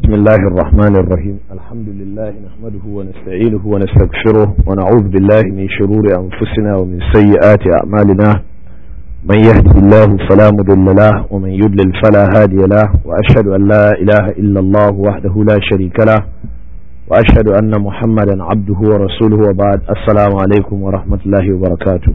بسم الله الرحمن الرحيم الحمد لله نحمده ونستعينه ونستغفره ونعوذ بالله من شرور أنفسنا ومن سيئات أعمالنا من يهده الله فلا مضل له ومن يضلل فلا هادي له وأشهد أن لا إله إلا الله وحده لا شريك له وأشهد أن محمدا عبده ورسوله وبعد السلام عليكم ورحمة الله وبركاته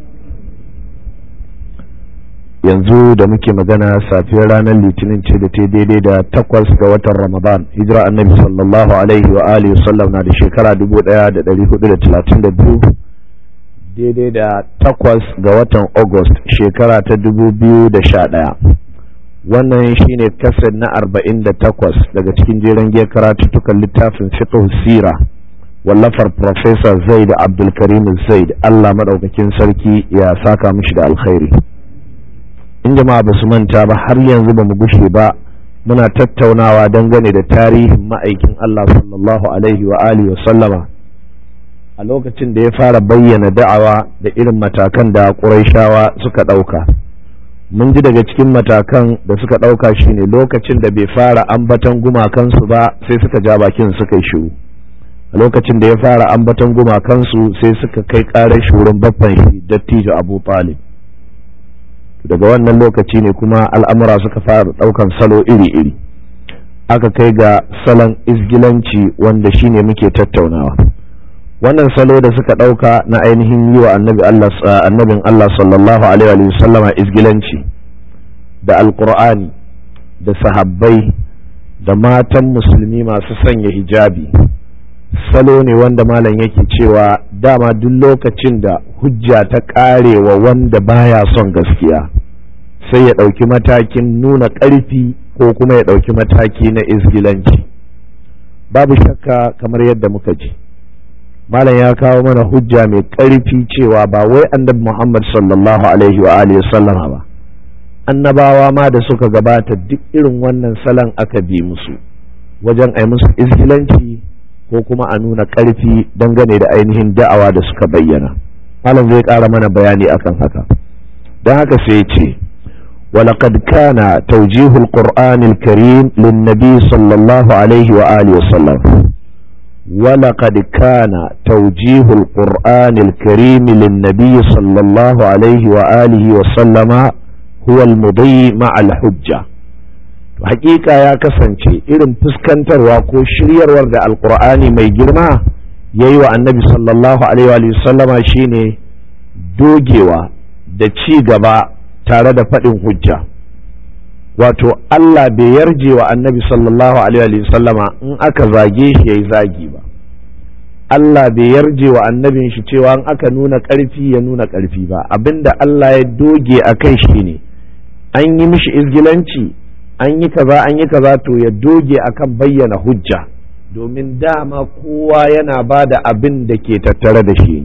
yanzu da muke magana safiyar ranar litinin ce da ta daidai da takwas ga watan ramadan hijira annabi sallallahu alaihi wa alihi wasallam na da shekara dubu daya da dari hudu da talatin da biyu daidai da takwas ga watan august shekara ta dubu biyu da sha daya wannan shine kasar na arba'in da takwas daga cikin jeren giyar karatuttukan littafin fiqh sira wallafar professor zaid abdulkarim zaid allah madaukakin sarki ya saka mishi da alkhairi in jama'a ba su manta ba har yanzu ba mu gushe ba muna tattaunawa dangane da tarihin ma'aikin Allah sallallahu alaihi wa alihi wa sallama a lokacin da ya fara bayyana da'awa da irin matakan da Qurayshawa suka ɗauka mun ji daga cikin matakan da suka ɗauka shine lokacin da bai fara ambatan gumakansu ba sai suka ja bakin suka yi shiru a lokacin da ya fara ambatan gumakansu sai suka kai ƙarar shurin baffan shi dattijo Abu Talib daga wannan lokaci ne kuma al'amura suka fara ɗaukan salo iri-iri aka kai ga salon izgilanci wanda shine muke tattaunawa wannan salo da suka ɗauka na ainihin yi wa annabin Allah sallallahu alaihi wa sallama izgilanci da alkur'ani da sahabbai da matan musulmi masu sanya hijabi salo ne wanda malam yake cewa dama duk lokacin da hujja ta karewa wanda baya son gaskiya sai ya ɗauki matakin nuna ƙarfi ko kuma ya ɗauki mataki na izgilanci babu shakka kamar yadda muka ji malam ya kawo mana hujja mai ƙarfi cewa ba wai annabi muhammad sallallahu alaihi wa alihi sallama ba annabawa ma da suka gabata duk irin wannan salon aka bi musu wajen ai musu izgilanci ko kuma a nuna ƙarfi dangane da ainihin da'awa da suka bayyana malam zai ƙara mana bayani akan haka don haka sai ce ولقد كان توجيه القرآن الكريم للنبي صلى الله عليه وآله وسلم ولقد كان توجيه القرآن الكريم للنبي صلى الله عليه وآله وسلم هو المضي مع الحجة hakika ya kasance irin fuskantarwa ko shiryarwar da alkur'ani mai girma ya yi wa annabi sallallahu alaihi sallama shine dogewa da ci gaba tare da faɗin hujja wato Allah bai yarje wa annabi sallallahu alaihi sallama in aka zage shi ya yi zagi ba Allah bai yarje wa annabin shi cewa in aka nuna ƙarfi ya nuna ƙarfi ba abinda Allah ya doge a kai shi ne an yi mishi izgilanci an yi kaza an yi kaza to ya doge akan bayyana hujja domin dama kowa yana ba da abin da ke tattare da shi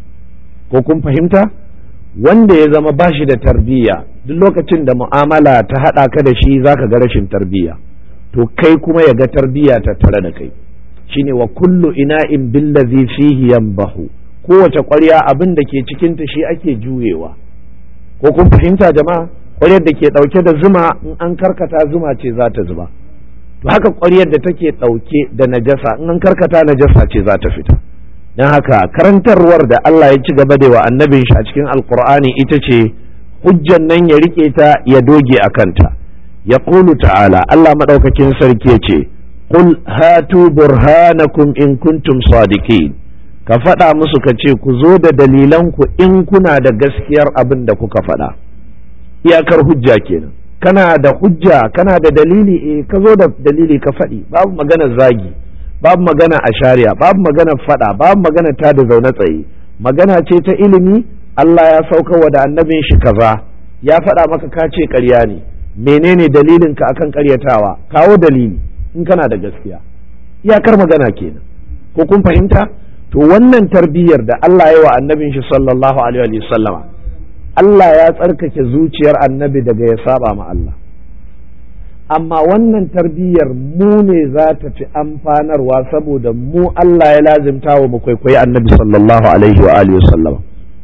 ko kun fahimta wanda ya zama ba shi da tarbiyya duk lokacin da mu'amala ta haɗa ka da shi zaka ga rashin tarbiyya to kai kuma ya ga tarbiyya tattare da kai shine wa kullu ina'in billazi fihi yanbahu kowace ƙwarya abin da ke cikinta shi ake juyewa ko kun fahimta jama'a ƙwaryar da ke ɗauke da zuma in an karkata zuma ce za ta zuba to haka ƙwaryar da take ɗauke da najasa in an karkata najasa ce za ta fita don haka karantarwar da Allah ya ci gaba da wa annabin shi a cikin alkur'ani ita ce hujjan nan ya rike ta ya doge a kanta ya ta'ala Allah maɗaukakin sarki ya ce qul hatu burhanakum in kuntum sadiqin ka faɗa musu ka ce ku zo da dalilanku in kuna da gaskiyar abin da kuka faɗa iyakar hujja kenan kana da hujja kana da dalili eh ka zo da dalili ka faɗi babu magana zagi babu magana a shari'a babu magana faɗa babu magana ta da zaune tsaye magana ce ta ilimi Allah ya sauka wa da annabin shi kaza ya faɗa maka ka ce ƙarya ne menene dalilin ka akan ƙaryatawa kawo dalili in kana da gaskiya iyakar magana kenan ko kun fahimta to wannan tarbiyyar da Allah ya wa annabin shi sallallahu alaihi wa sallama Allah ya tsarkake zuciyar annabi daga ya saba ma Allah amma wannan tarbiyyar mu ne za ta fi amfanarwa saboda mu Allah ya lazimta wa mu kwaikwayi annabi sallallahu alaihi wa alihi sallama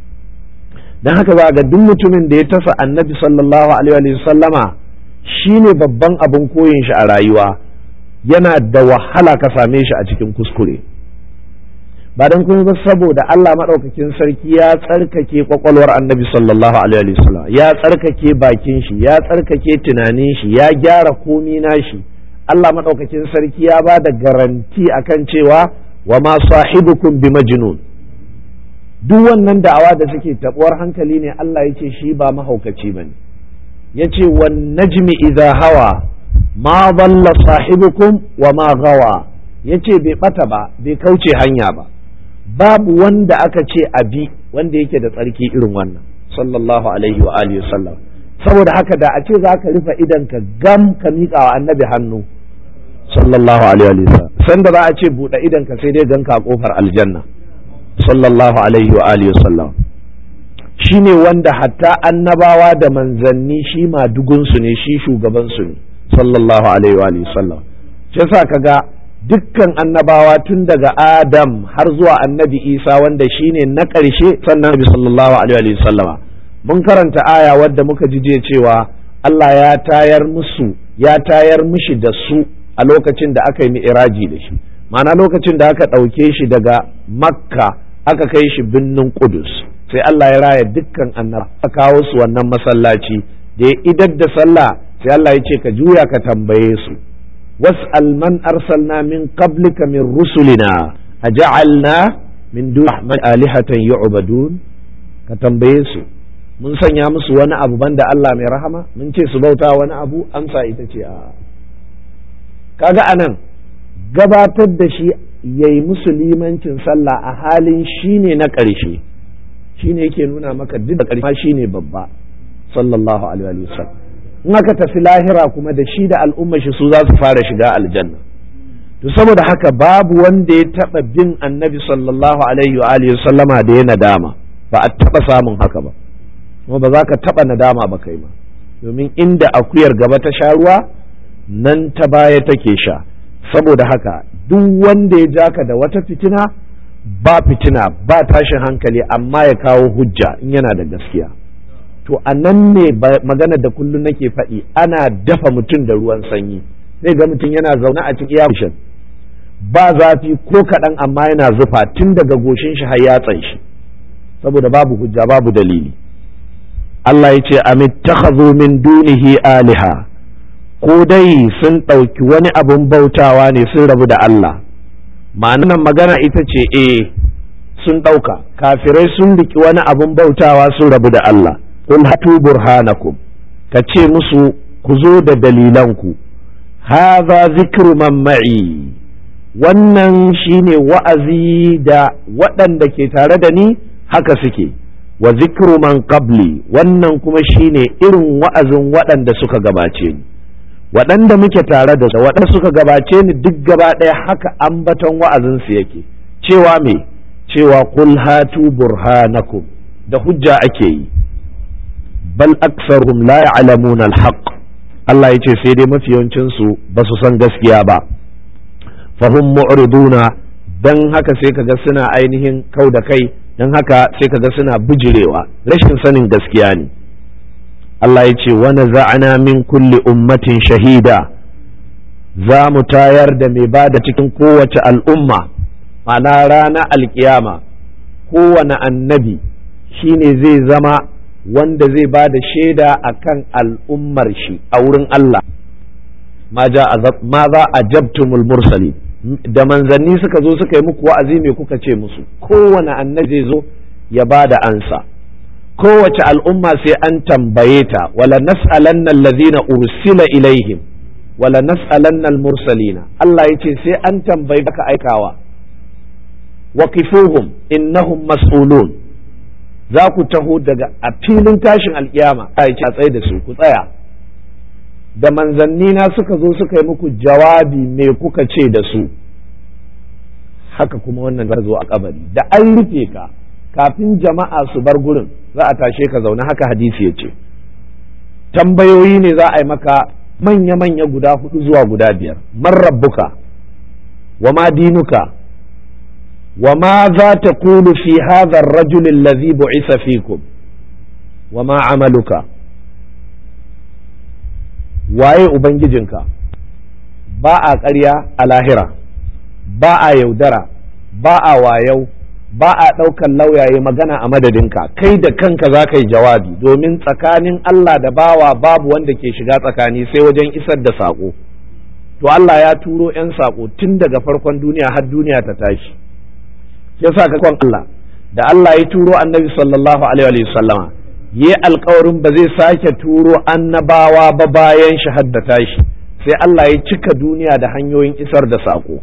dan haka za ga duk mutumin da ya tasa annabi sallallahu alaihi wa sallama shine babban abin koyin shi a rayuwa yana da wahala ka same shi a cikin kuskure ba don kuma ba saboda Allah maɗaukakin sarki ya tsarkake kwakwalwar annabi sallallahu alaihi wasallam ya tsarkake bakin shi ya tsarkake tunanin shi ya gyara komi nashi Allah maɗaukakin sarki ya ba da garanti akan cewa wa ma sahibukum bi majnun duk wannan da'awa da suke tabuwar hankali ne Allah ya ce shi ba mahaukaci bane ya ce wan najmi idza hawa ma dalla sahibukum wa ma gawa ya ce bai bata ba bai kauce hanya ba babu wanda aka ce abi wanda yake da tsarki irin wannan sallallahu alaihi wa alihi sallam saboda haka da a ce za ka rufe idan ka gam ka miƙa wa annabi hannu sallallahu alaihi wa sallam sanda za a ce buɗe idan ka sai dai ganka a kofar aljanna sallallahu alaihi wa alihi sallam shine wanda hatta annabawa da manzanni shi madugunsu ne shi shugabansu ne sallallahu alaihi wa alihi sallam shi yasa kaga dukkan annabawa tun daga Adam har zuwa annabi Isa wanda shine na ƙarshe sannan Nabi sallallahu alaihi wa sallama mun karanta aya wadda muka ji je cewa Allah ya tayar musu ya tayar mishi da su a lokacin da aka yi mi'raji da shi ma'ana lokacin da aka ɗauke shi daga Makka aka kai shi birnin Qudus sai Allah ya raya dukkan annaba aka kawo su wannan masallaci da ya idar da sallah sai Allah ya ce ka juya ka tambaye su واسأل من أرسلنا من قبلك من رسلنا أجعلنا من دون الرحمن آلهة يعبدون كتنبيسو mun sanya musu wani abu banda Allah mai rahama mun ce su bauta wani abu amsa ita ce a kaga anan gabatar da shi yayi musu limancin sallah a halin shine na ƙarshe shine yake nuna maka duk da ƙarshe shine babba sallallahu alaihi wasallam in aka tafi lahira kuma da shi da al'ummar shi su za su fara shiga aljanna to saboda haka babu wanda ya taba bin annabi sallallahu alaihi wa alihi sallama da ya nadama ba a taba samun haka ba kuma ba za ka taba nadama ba kai ma domin inda akuyar gaba ta sha ruwa nan ta baya take sha saboda haka duk wanda ya jaka da wata fitina ba fitina ba tashin hankali amma ya kawo hujja in yana da gaskiya to a nan ne magana da kullum nake faɗi ana dafa mutum da ruwan sanyi zai ga mutum yana zaune a cikin yawon ba zafi ko kaɗan amma yana zufa tun daga goshin shi har yatsan shi saboda babu hujja babu dalili Allah ya ce amittakhadhu min dunihi aliha ko dai sun ɗauki wani abun bautawa ne sun rabu da Allah ma'anar magana ita ce eh sun ɗauka kafirai sun riki wani abun bautawa sun rabu da Allah qul hatu burhanakum ka ce musu ku zo da dalilanku hadha zikru man ma'i wannan shine wa'azi da waɗanda ke tare da ni haka suke wa zikru man qabli wannan kuma shine irin wa'azin waɗanda suka gabace ni waɗanda muke tare da su waɗanda suka gabace ni duk gaba ɗaya haka ambaton wa'azinsu yake cewa me cewa qul hatu burhanakum da hujja ake yi bal aktsaruhum la ya'lamuna al-haqq Allah yace sai dai mafi yawancin su ba su san gaskiya ba fahum mu'riduna dan haka sai kaga suna ainihin kau da kai dan haka sai kaga suna bijirewa rashin sanin gaskiya ne Allah ya ce wani za'ana min kulli ummatin shahida za mu tayar da mai ba da cikin kowace al'umma ma'ana rana alkiyama kowane annabi shine zai zama wanda zai ba da shaida a kan al'ummar shi a wurin Allah ma za a jabtumul mursali da manzanni suka zo suka yi muku wa'azi me kuka ce musu kowane annabi zai zo ya ba da ansa kowace al'umma sai an tambaye ta wala nas'alanna allazina ursila ilaihim wala nas'alanna al-mursalina Allah yace sai an tambayi ka aikawa waqifuhum innahum mas'ulun za ku taho daga a filin tashin alkiyama a ce a tsaye da su ku tsaya da manzanni na suka zo suka yi muku jawabi me kuka ce da su haka kuma wannan za zo a kabari da an rufe ka kafin jama'a su bar gurin za a tashe ka zaune haka hadisi ya ce tambayoyi ne za a yi maka manya-manya guda hudu zuwa guda biyar man rabbuka wa ma dinuka wa ma za ta kulu fi hadha ar-rajul alladhi bu'isa fikum wa ma amaluka waye ubangijinka ba a ƙarya a lahira ba a yaudara ba a wayau ba a ɗaukan lauyaye magana a madadinka kai da kanka za ka yi jawabi domin tsakanin Allah da bawa babu wanda ke shiga tsakani sai wajen isar da saƙo to Allah ya turo 'yan saƙo tun daga farkon duniya har duniya ta tashi yasa ka kwan Allah da Allah ya turo annabi sallallahu alaihi wa sallama yi alkawarin ba zai sake turo annabawa ba bayan shi da tashi sai Allah ya cika duniya da hanyoyin isar da saƙo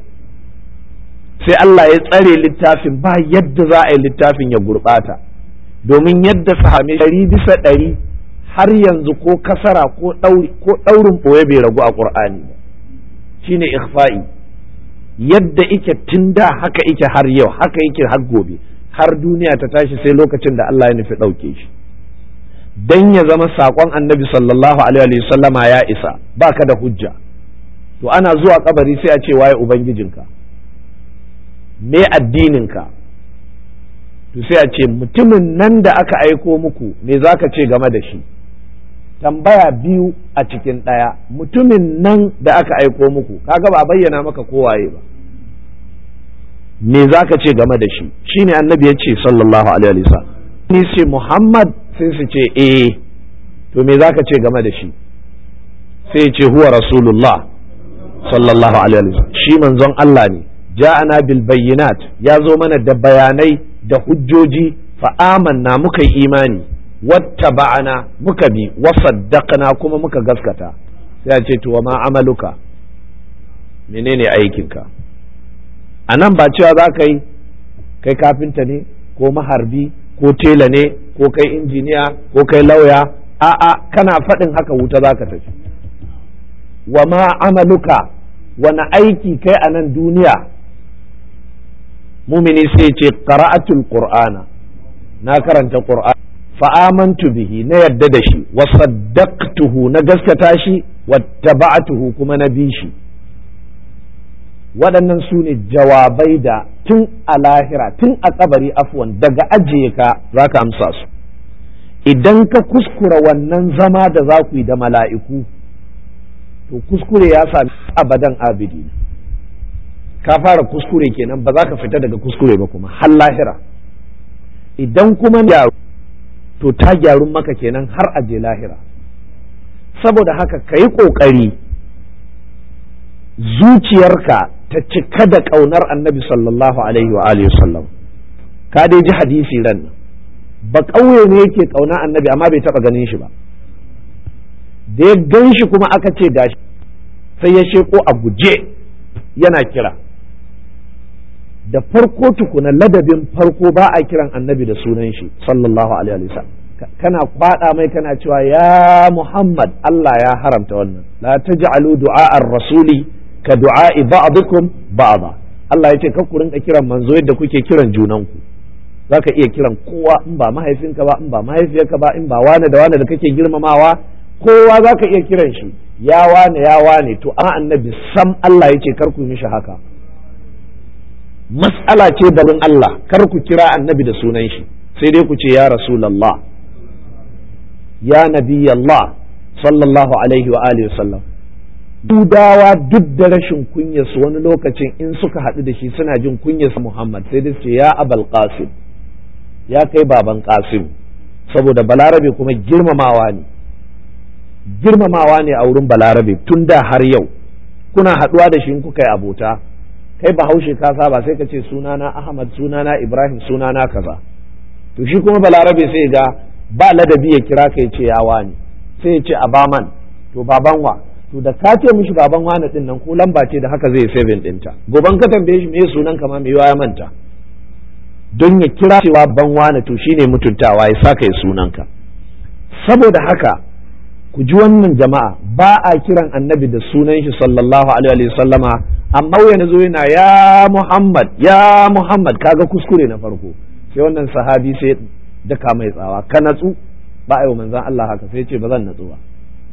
sai Allah ya tsare littafin ba yadda za a yi littafin ya gurɓata domin yadda sahame ɗari bisa ɗari har yanzu ko kasara ko ɗaurin ɓoye bai ragu a ƙur'ani ba shine ikhfa'i yadda ike tun da haka ike har yau haka yake har gobe har duniya ta tashi sai lokacin da Allah ya nufi ɗauke shi dan ya zama saƙon annabi sallallahu alaihi sallama ya isa ba ka da hujja to ana zuwa kabari sai a ce waye ubangijinka me addininka to sai a ce mutumin nan da aka aiko muku me za ka ce game da shi tambaya biyu a cikin ɗaya mutumin nan da aka aiko muku kaga ba bayyana maka kowaye ba me za ka ce game da shi shine annabi ya ce sallallahu alaihi wasallam ni ce muhammad sai su ce eh to me za ka ce game da shi sai ce huwa rasulullah sallallahu alaihi wasallam shi manzon Allah ne ja'ana bil bayyinat ya zo mana da bayanai da hujjoji fa amanna muka yi imani wattaba'ana muka bi wa saddaqna kuma muka gaskata sai ya ce to wa ma amaluka menene aikinka a nan ba cewa za ka yi kai kafinta ne ko maharbi ko tela ne ko kai injiniya ko kai lauya a'a kana faɗin haka wuta za ka tafi wa ma amaluka wani aiki kai a nan duniya mumini sai ce qara'atul qur'ana na karanta qur'an fa'amantu bihi na yadda da shi wa saddaqtuhu na gaskata shi wattaba'tuhu kuma na bi shi waɗannan su ne jawabai da tun a lahira tun a kabari afwan daga ajiye ka za ka amsa su idan ka kuskura wannan zama da za ku yi da mala'iku to kuskure ya sami abadan abidi ka fara kuskure kenan ba za ka fita daga kuskure ba kuma har lahira idan kuma gyaru to ta gyaru maka kenan har aje lahira saboda haka ka yi ƙoƙari zuciyarka ta cika da ƙaunar annabi sallallahu alaihi wa alihi sallam ka dai ji hadisi ran nan ba ƙauye ne yake ƙauna annabi amma bai taɓa ganin shi ba da ya gan shi kuma aka ce gashi sai ya sheko a guje yana kira da farko tukuna ladabin farko ba a kiran annabi da sunan shi sallallahu alaihi wa sallam kana kwada mai kana cewa ya Muhammad Allah ya haramta wannan la taj'alu du'a ar-rasuli ka du'a'i ba'dukum ba'da Allah ya ce kar ku rinka kiran manzo yadda kuke kiran junanku zaka iya kiran kowa in ba mahaifinka ba in ba mahaifiyarka ba in ba wane da wane da kake girmamawa kowa zaka iya kiran shi ya wane ya wane to amma annabi sam Allah ya ce kar ku mishi haka mas'ala ce darin Allah kar ku kira annabi da sunan shi sai dai ku ce ya rasulullah ya nabi Allah sallallahu alaihi wa alihi wasallam dudawa duk da rashin kunyarsu wani lokacin in suka haɗu da shi suna jin kunyarsa Muhammad sai dai ce ya abal qasim ya kai baban qasim saboda balarabe kuma girmamawa ne girmamawa ne a wurin balarabe tun da har yau kuna haɗuwa da shi in kuka yi abota kai bahaushe ka saba sai ka ce sunana Ahmad sunana Ibrahim sunana kaza to shi kuma balarabe sai ga ba ladabi ya kira ka ya ce ya wani sai ya ce abaman to baban wa to da ka ce mishi baban wani din nan ko lamba ce da haka zai saving dinta goban ka tambaye shi me sunan ka ma me ya manta don ya kira cewa ban wani to shine mutuntawa ya saka ya sunan ka saboda haka ku ji wannan jama'a ba a kiran annabi da sunan shi sallallahu alaihi wa sallama amma wani zo yana ya Muhammad ya Muhammad kaga kuskure na farko sai wannan sahabi sai daka mai tsawa ka natsu ba a yi manzan Allah haka sai ce ba zan natsu ba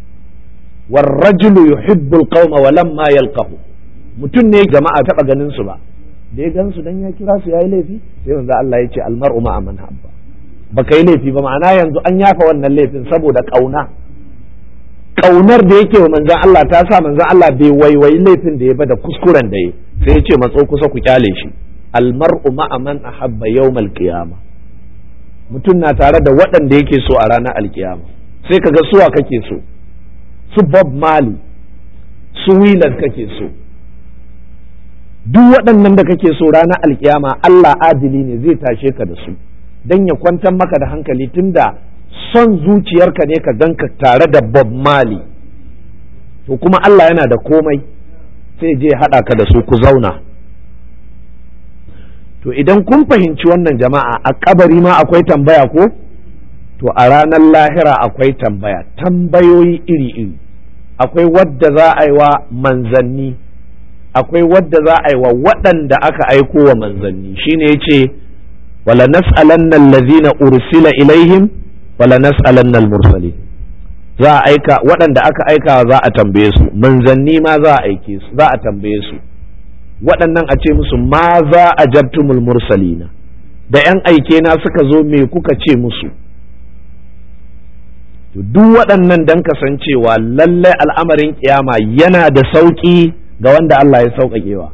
warrajulu yuhibbu alqawma wa lamma yalqahu mutum ne jama'a taba ganin su ba da ya gan su dan ya kira su yayi laifi sai manzan Allah ya ce almar'u ma man habba baka yi laifi ba ma'ana yanzu an yafa wannan laifin saboda kauna kaunar da yake wa manzan Allah ta sa manzan Allah bai waiwayi laifin da ya ba da kuskuren da ya sai ya ce matso kusa ku kyale shi almar'u ma'a man ahabba yawmal qiyama mutum na tare da waɗanda yake so a ranar alkiyama sai kaga suwa kake so su Bob Marley su Wheeler kake so duk waɗannan da kake so ranar alkiyama Allah adili ne zai tashe ka da su don ya kwantar maka da hankali tunda son zuciyarka ne ka ganka tare da Bob Marley to kuma Allah yana da komai sai je haɗa ka da su ku zauna to idan kun fahimci wannan jama'a a kabari ma akwai tambaya ko to a ranar lahira akwai tambaya tambayoyi iri-iri akwai wadda za a yi wa manzanni akwai wadda za a yi wa waɗanda aka aiko wa manzanni shine ya ce wala nas'alanna allazina ursila ilaihim wala nas'alanna al-mursalin za a aika waɗanda aka aika za a tambaye su manzanni ma za a aike su za a tambaye su waɗannan a ce musu ma za a jabtumul mursalina da ‘yan aike na suka zo me kuka ce musu duk waɗannan don kasancewa lallai al'amarin kiyama yana da sauƙi ga wanda Allah ya sauƙaƙewa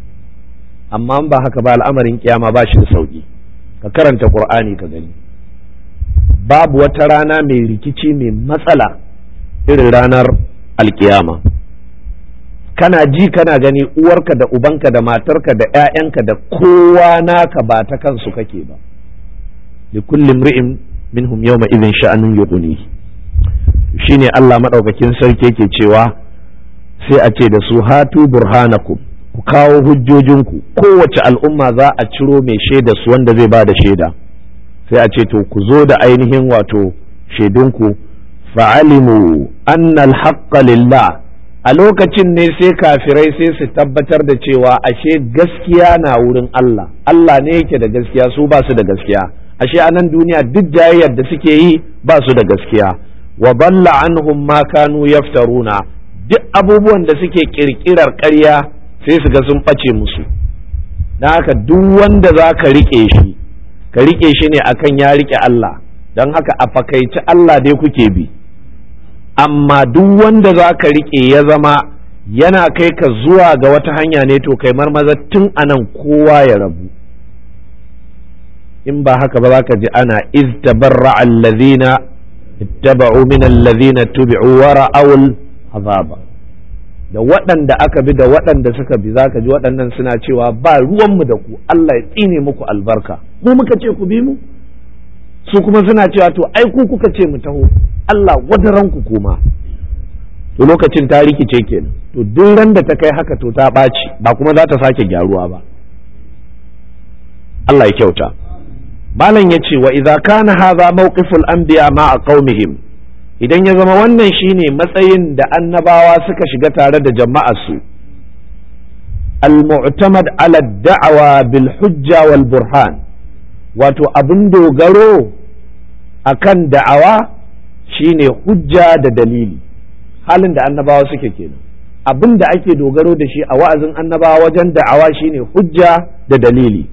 amma ba haka ba al'amarin kiyama ba shi da sauƙi ka karanta ƙur'ani ka gani babu wata rana mai rikici mai matsala irin ranar alkiyama kana ji kana gani uwarka da ubanka da matarka da 'ya'yanka da kowa naka ba ta kansu kake ba li kulli imri'in minhum yawma idhin sha'anun yughni shine Allah madaukakin sarki yake cewa sai a ce da su hatu burhanakum ku kawo hujjojinku kowace al'umma za a ciro mai shaida su wanda zai ba da shaida sai a ce to ku zo da ainihin wato shaidunku fa'alimu annal haqqa lillah a lokacin ne sai kafirai sai su tabbatar da cewa ashe gaskiya na wurin Allah Allah ne yake da gaskiya su ba su da gaskiya ashe a nan duniya duk jayayyar da suke yi ba su da gaskiya wa balla anhum ma kanu yaftaruna duk abubuwan da suke kirkirar ƙarya sai su ga sun ɓace musu don haka duk wanda za ka riƙe shi ka riƙe shi ne akan ya riƙe Allah don haka a fakaici Allah dai kuke bi amma duk wanda za ka riƙe ya zama yana kai ka zuwa ga wata hanya ne to kai marmaza tun anan kowa ya rabu in ba haka ba za ka ji ana iz tabarra allazina ittaba'u min allazina tubi'u wa ra'awul azaba da waɗanda aka bi da waɗanda suka bi za ka ji waɗannan suna cewa ba ruwanmu da ku Allah ya tsine muku albarka mu muka ce ku bi mu su kuma suna cewa to ai ku kuka ce mu taho Allah wadaranku kuma to lokacin ta rikice kenan to duk ran da ta kai haka to ta ɓaci ba kuma za ta sake gyaruwa ba Allah ya kyauta malam ya ce wa idza kana hadha mawqiful anbiya ma a qaumihim idan ya zama wannan shine matsayin da annabawa suka shiga tare da jama'arsu al-mu'tamad ala da'awa bil hujja wal burhan wato abin dogaro akan da'awa shine hujja da dalili halin da annabawa suke kenan abin da ake dogaro da shi a wa'azin annabawa wajen da'awa shine hujja da dalili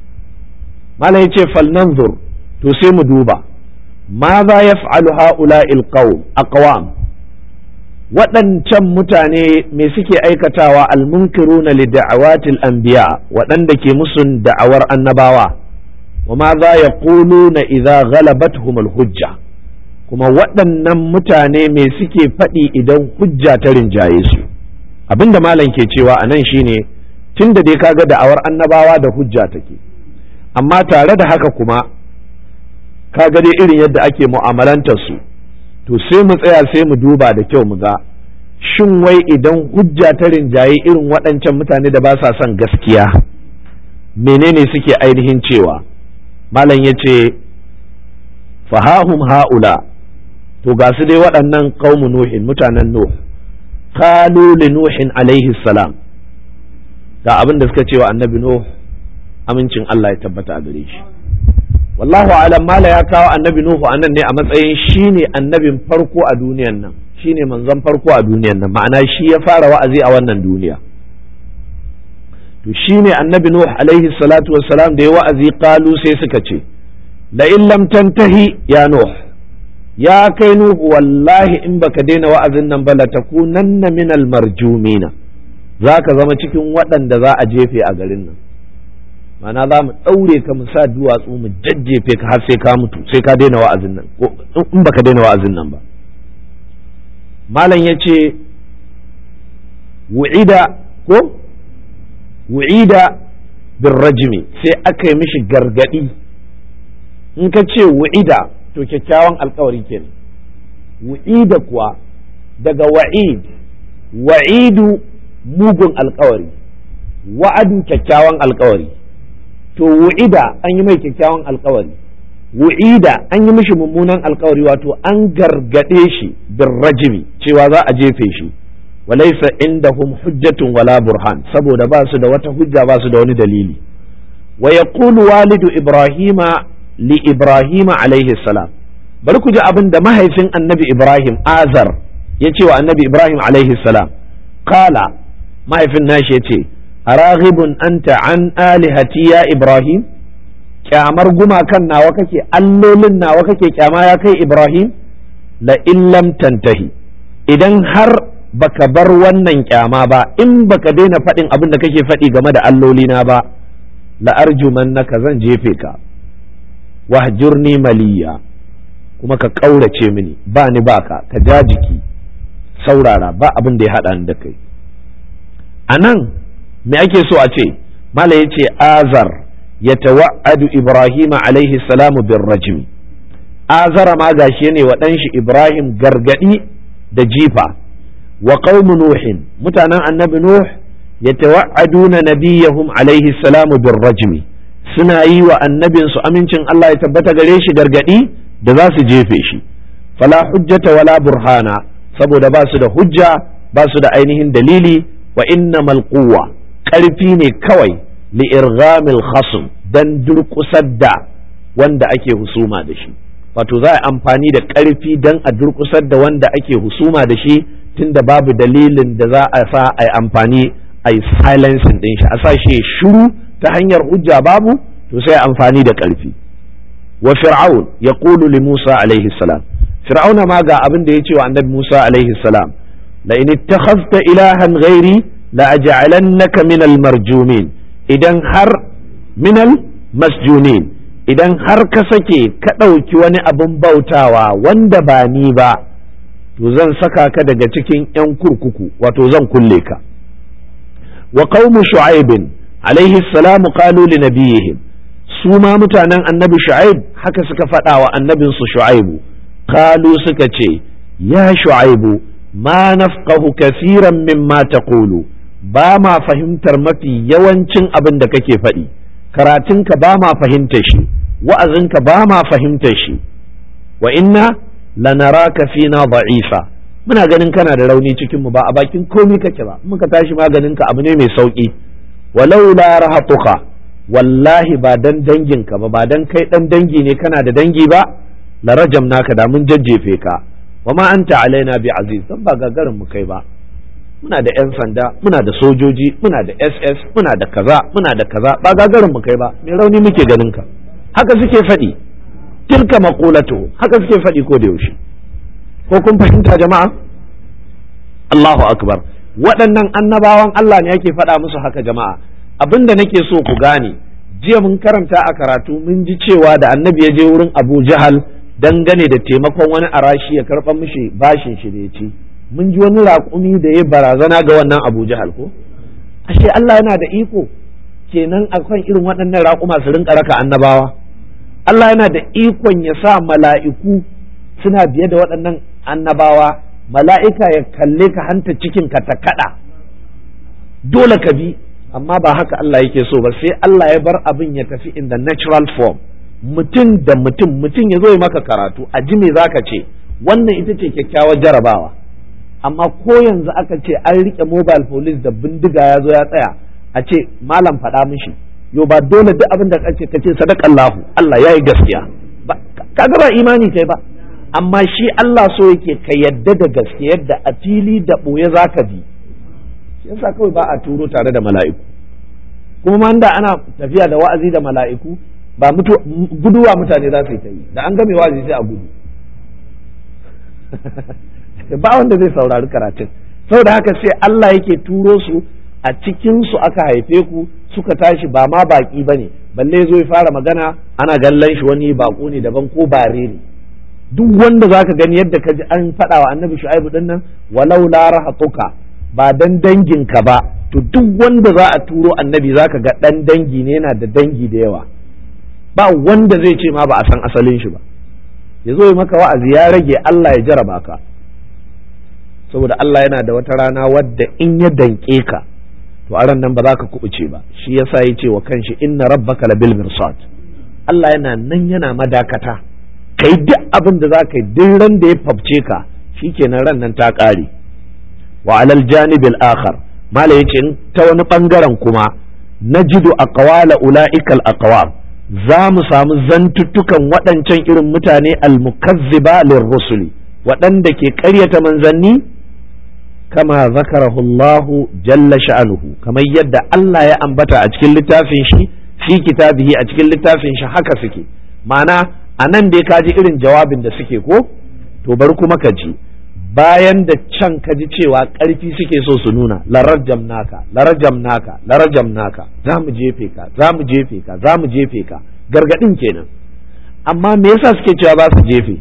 malam yace falnanzur to sai mu duba ماذا يفعل هؤلاء القوم أقوام waɗancan mutane me suke aikatawa almunkiruna li da'awatil anbiya waɗanda ke musun da'awar annabawa wa ma za ya na idza ghalabathum hujja kuma waɗannan mutane me suke faɗi idan hujja ta rinjaye su abinda malam ke cewa a nan shine tunda dai kaga da'awar annabawa da hujja take amma tare da haka kuma ka ga dai irin yadda ake mu'amalantar su to sai mu tsaya sai mu duba da kyau mu ga shin wai idan hujja ta rinjaye irin waɗancan mutane da ba sa son gaskiya menene suke ainihin cewa malam ya ce fahahum ha'ula to ga su dai waɗannan qaumu nuhin mutanen nuh qalu li nuhin alaihi salam ga abin da suka cewa annabi nuh amincin Allah ya tabbata a gare shi wallahu alam mala ya kawo annabi nuhu anan ne a matsayin shine annabin farko a duniyan nan shine manzon farko a duniyan nan ma'ana shi ya fara wa'azi a wannan duniya to shine annabi nuhu alaihi salatu wassalam da ya wa'azi qalu sai suka ce la in lam tantahi ya nuh ya kai nuhu wallahi in baka daina wa'azin nan ba latakunanna minal marjumina za ka zama cikin waɗanda za a jefe a garin nan mana za mu ɗaure ka mu sa duwatsu mu jajjefe ka har sai ka mutu sai ka daina wa'azin nan ko in baka daina wa'azin nan ba malam ya ce wu'ida ko wu'ida bin rajimi sai aka yi mishi gargadi in ka ce wu'ida to kyakkyawan alkawari kenan wu'ida kuwa daga wa'id wa'idu mugun alkawari wa'adu kyakkyawan alkawari to wu'ida an yi mai kyakkyawan alkawari wu'ida an yi mishi mummunan alkawari wato an gargade shi bin rajimi cewa za a jefe shi walaisa indahum hujjatun wala burhan saboda ba su da wata hujja ba su da wani dalili wa yaqulu walidu ibrahima li ibrahima alaihi salam bari ku ji abin da mahaifin annabi ibrahim azar ya ce wa annabi ibrahim alaihi salam kala mahaifin nashi ya ce araghibun anta an alihati ya ibrahim kyamar gumakan nawa kake allolin nawa kake kyama ya kai ibrahim la illam tantahi idan har baka bar wannan kyama ba in baka daina faɗin abin da kake faɗi game da allolina ba la arjumannaka zan jefe ka wahjurni maliya kuma ka ƙaurace mini ba ni baka ka ja jiki saurara ba abin da ya haɗa ni da kai a nan me ake so a ce mala ya ce azar ya tawa'adu ibrahim alaihi salamu bin rajim azara ma gashi ne wa ɗanshi ibrahim gargaɗi da jifa wa qaumu nuhin mutanen annabi nuh ya tawa'aduna nabiyahum alaihi salamu bin rajmi suna yi wa annabinsu amincin Allah ya tabbata gare shi gargaɗi da za su jefe shi fala hujjata wala burhana saboda ba su da hujja ba su da ainihin dalili wa innamal quwwa ƙarfi ne kawai li irghamil khasm dan durƙusar da wanda ake husuma da shi wato za a amfani da ƙarfi dan a durƙusar da wanda ake husuma da shi tunda babu dalilin da za a sa a yi amfani a yi silencing din shi a sa shi shiru ta hanyar hujja babu to sai amfani da ƙarfi wa fir'aun ya li musa alaihi salam fir'auna ma ga abin da ya ce wa annabi musa alaihi salam la in ittakhadhta ilahan ghairi la aj'alannaka min al marjumin idan har min al masjunin idan har ka sake ka ɗauki wani abin bautawa wanda ba ni ba to zan saka ka daga cikin 'yan kurkuku wato zan kulle ka wa qaumu shu'aibin alaihi salamu qalu li nabiyihim su ma mutanen annabi shu'aib haka suka faɗa wa annabinsu shu'aibu qalu suka ce ya shu'aibu ma nafqahu kaseeran mimma taqulu ba ma fahimtar mafi yawancin abin da kake faɗi karatunka ba ma fahimtar shi wa'azinka ba ma fahimtar shi wa inna lanaraka fina da'ifa muna ganin kana da rauni cikin mu ba a bakin komi kake ba muka tashi maganin ka abu ne mai sauki walau la rahatuka wallahi ba dan danginka ba ba dan kai dan dangi ne kana da dangi ba la rajam naka da mun jajjefe ka wa ma anta alaina bi aziz dan ba gagarin mu kai ba muna da yan sanda muna da sojoji muna da ss muna da kaza muna da kaza ba gagarin mu kai ba mai rauni muke ganin ka haka suke faɗi tilka maqulatu haka suke faɗi ko da yaushe ko kun fahimta jama'a Allahu akbar waɗannan annabawan Allah ne yake faɗa musu haka jama'a abinda nake so ku gane jiya mun karanta a karatu mun ji cewa da annabi ya je wurin Abu Jahal dangane da taimakon wani arashi ya karɓa mishi bashin shi da ya ci mun ji wani raƙumi da ya barazana ga wannan Abu Jahal ko ashe Allah yana da iko kenan akan irin waɗannan raƙuma su rinka raka annabawa Allah yana da ikon ya sa mala'iku suna biye da waɗannan annabawa mala'ika ya kalle ka hanta cikin ka ta kaɗa dole ka bi amma ba haka Allah yake so ba sai Allah ya bar abin ya tafi in the natural form mutum da mutum mutum ya zo ya maka karatu a ji me zaka ce wannan ita ce kyakkyawar jarabawa amma ko yanzu aka ce an rike mobile police da bindiga ya zo ya tsaya a ce malam faɗa mishi yo ba dole duk abin da kace kace sadakallahu Allah yayi gaskiya kaga ba imani kai ba amma shi Allah so yake ka yadda da gaske yadda a fili da ɓoye za ka bi shi yasa kawai ba a turo tare da mala'iku kuma man da ana tafiya da wa'azi da mala'iku ba mutu guduwa mutane za su yi ta yi da an game wa'azi sai a gudu ba wanda zai saurari karatun saboda haka sai Allah yake turo su a cikin su aka haife ku suka tashi ba ma baki bane balle zo ya fara magana ana gallan shi wani bako ne daban ko bare ne duk wanda zaka gani yadda ka ji an faɗa wa annabi shu'aibu din nan walau la rahatuka ba dan dangin ka ba to duk wanda za a turo annabi zaka ga dan dangi ne yana da dangi da yawa ba wanda zai ce ma ba a san asalin shi ba ya zo maka wa'azi ya rage Allah ya jaraba ka saboda Allah yana da wata rana wadda in ya danke ka to a nan ba za ka kubuce ba shi yasa ya ce wa kanshi inna rabbaka labil mirsad Allah yana nan yana madakata kai duk abin da za ka yi duk ran da ya fafce ka shikenan ran nan ta ƙare wa alal janibil akhar mala yace ta wani bangaren kuma najidu aqwala ulaikal aqwam za mu samu zantuttukan waɗancan irin mutane almukazziba lirrusuli waɗanda ke ƙaryata manzanni kama zakarahu Allah jalla sha'anuhu kamar yadda Allah ya ambata a cikin littafin shi fi kitabihi a cikin littafin shi haka suke ma'ana a nan dai ka ji irin jawabin da suke ko to bari kuma ka ji bayan da can ka ji cewa ƙarfi suke so su nuna larajam naka larajam naka larajam naka za mu jefe ka za mu jefe ka za mu jefe ka gargaɗin kenan amma me yasa suke cewa ba su jefe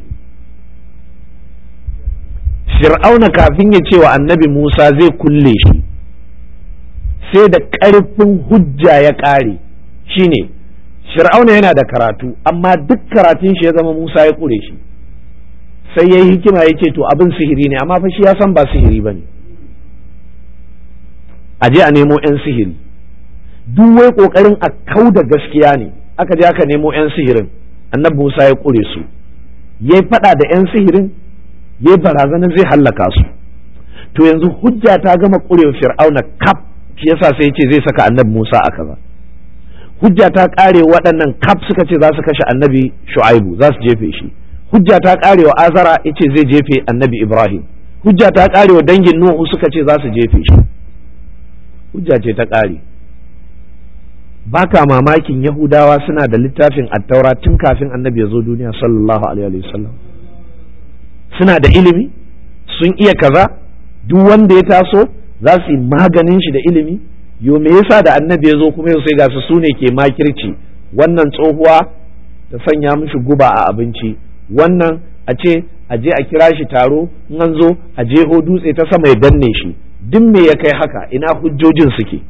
fir'auna kafin ya ce wa annabi musa zai kulle shi sai da ƙarfin hujja ya ƙare shine fir'auna yana da karatu amma duk karatun shi ya zama musa ya ƙure shi sai ya yi hikima ya ce to abin sihiri ne amma fa shi ya san ba sihiri ba ne a je a nemo 'yan sihiri duk wai ƙoƙarin a kau da gaskiya ne aka je aka nemo 'yan sihirin annabi musa ya ƙure su ya yi faɗa da 'yan sihirin ya barazanar zai hallaka su to yanzu hujja ta gama ƙurewa fir'auna kaf shi yasa sai ya ce zai saka annabi musa a kaza hujja ta ƙare waɗannan kaf suka ce za su kashe annabi shu'aibu za su jefe shi hujja ta ƙare wa azara ya ce zai jefe annabi ibrahim hujja ta ƙare wa dangin nuhu suka ce za su jefe shi hujja ce ta ƙare baka mamakin yahudawa suna da littafin attaura tun kafin annabi ya zo duniya sallallahu alaihi wasallam suna da ilimi sun iya kaza duk wanda ya taso za su yi maganin shi da ilimi yo me yasa da annabi ya zo kuma yau sai ga su sune ke makirci wannan tsohuwa ta sanya mishi guba a abinci wannan a ce a je a kira shi taro in an zo a jeho dutse ta sama ya danne shi duk me ya kai haka ina hujjojin suke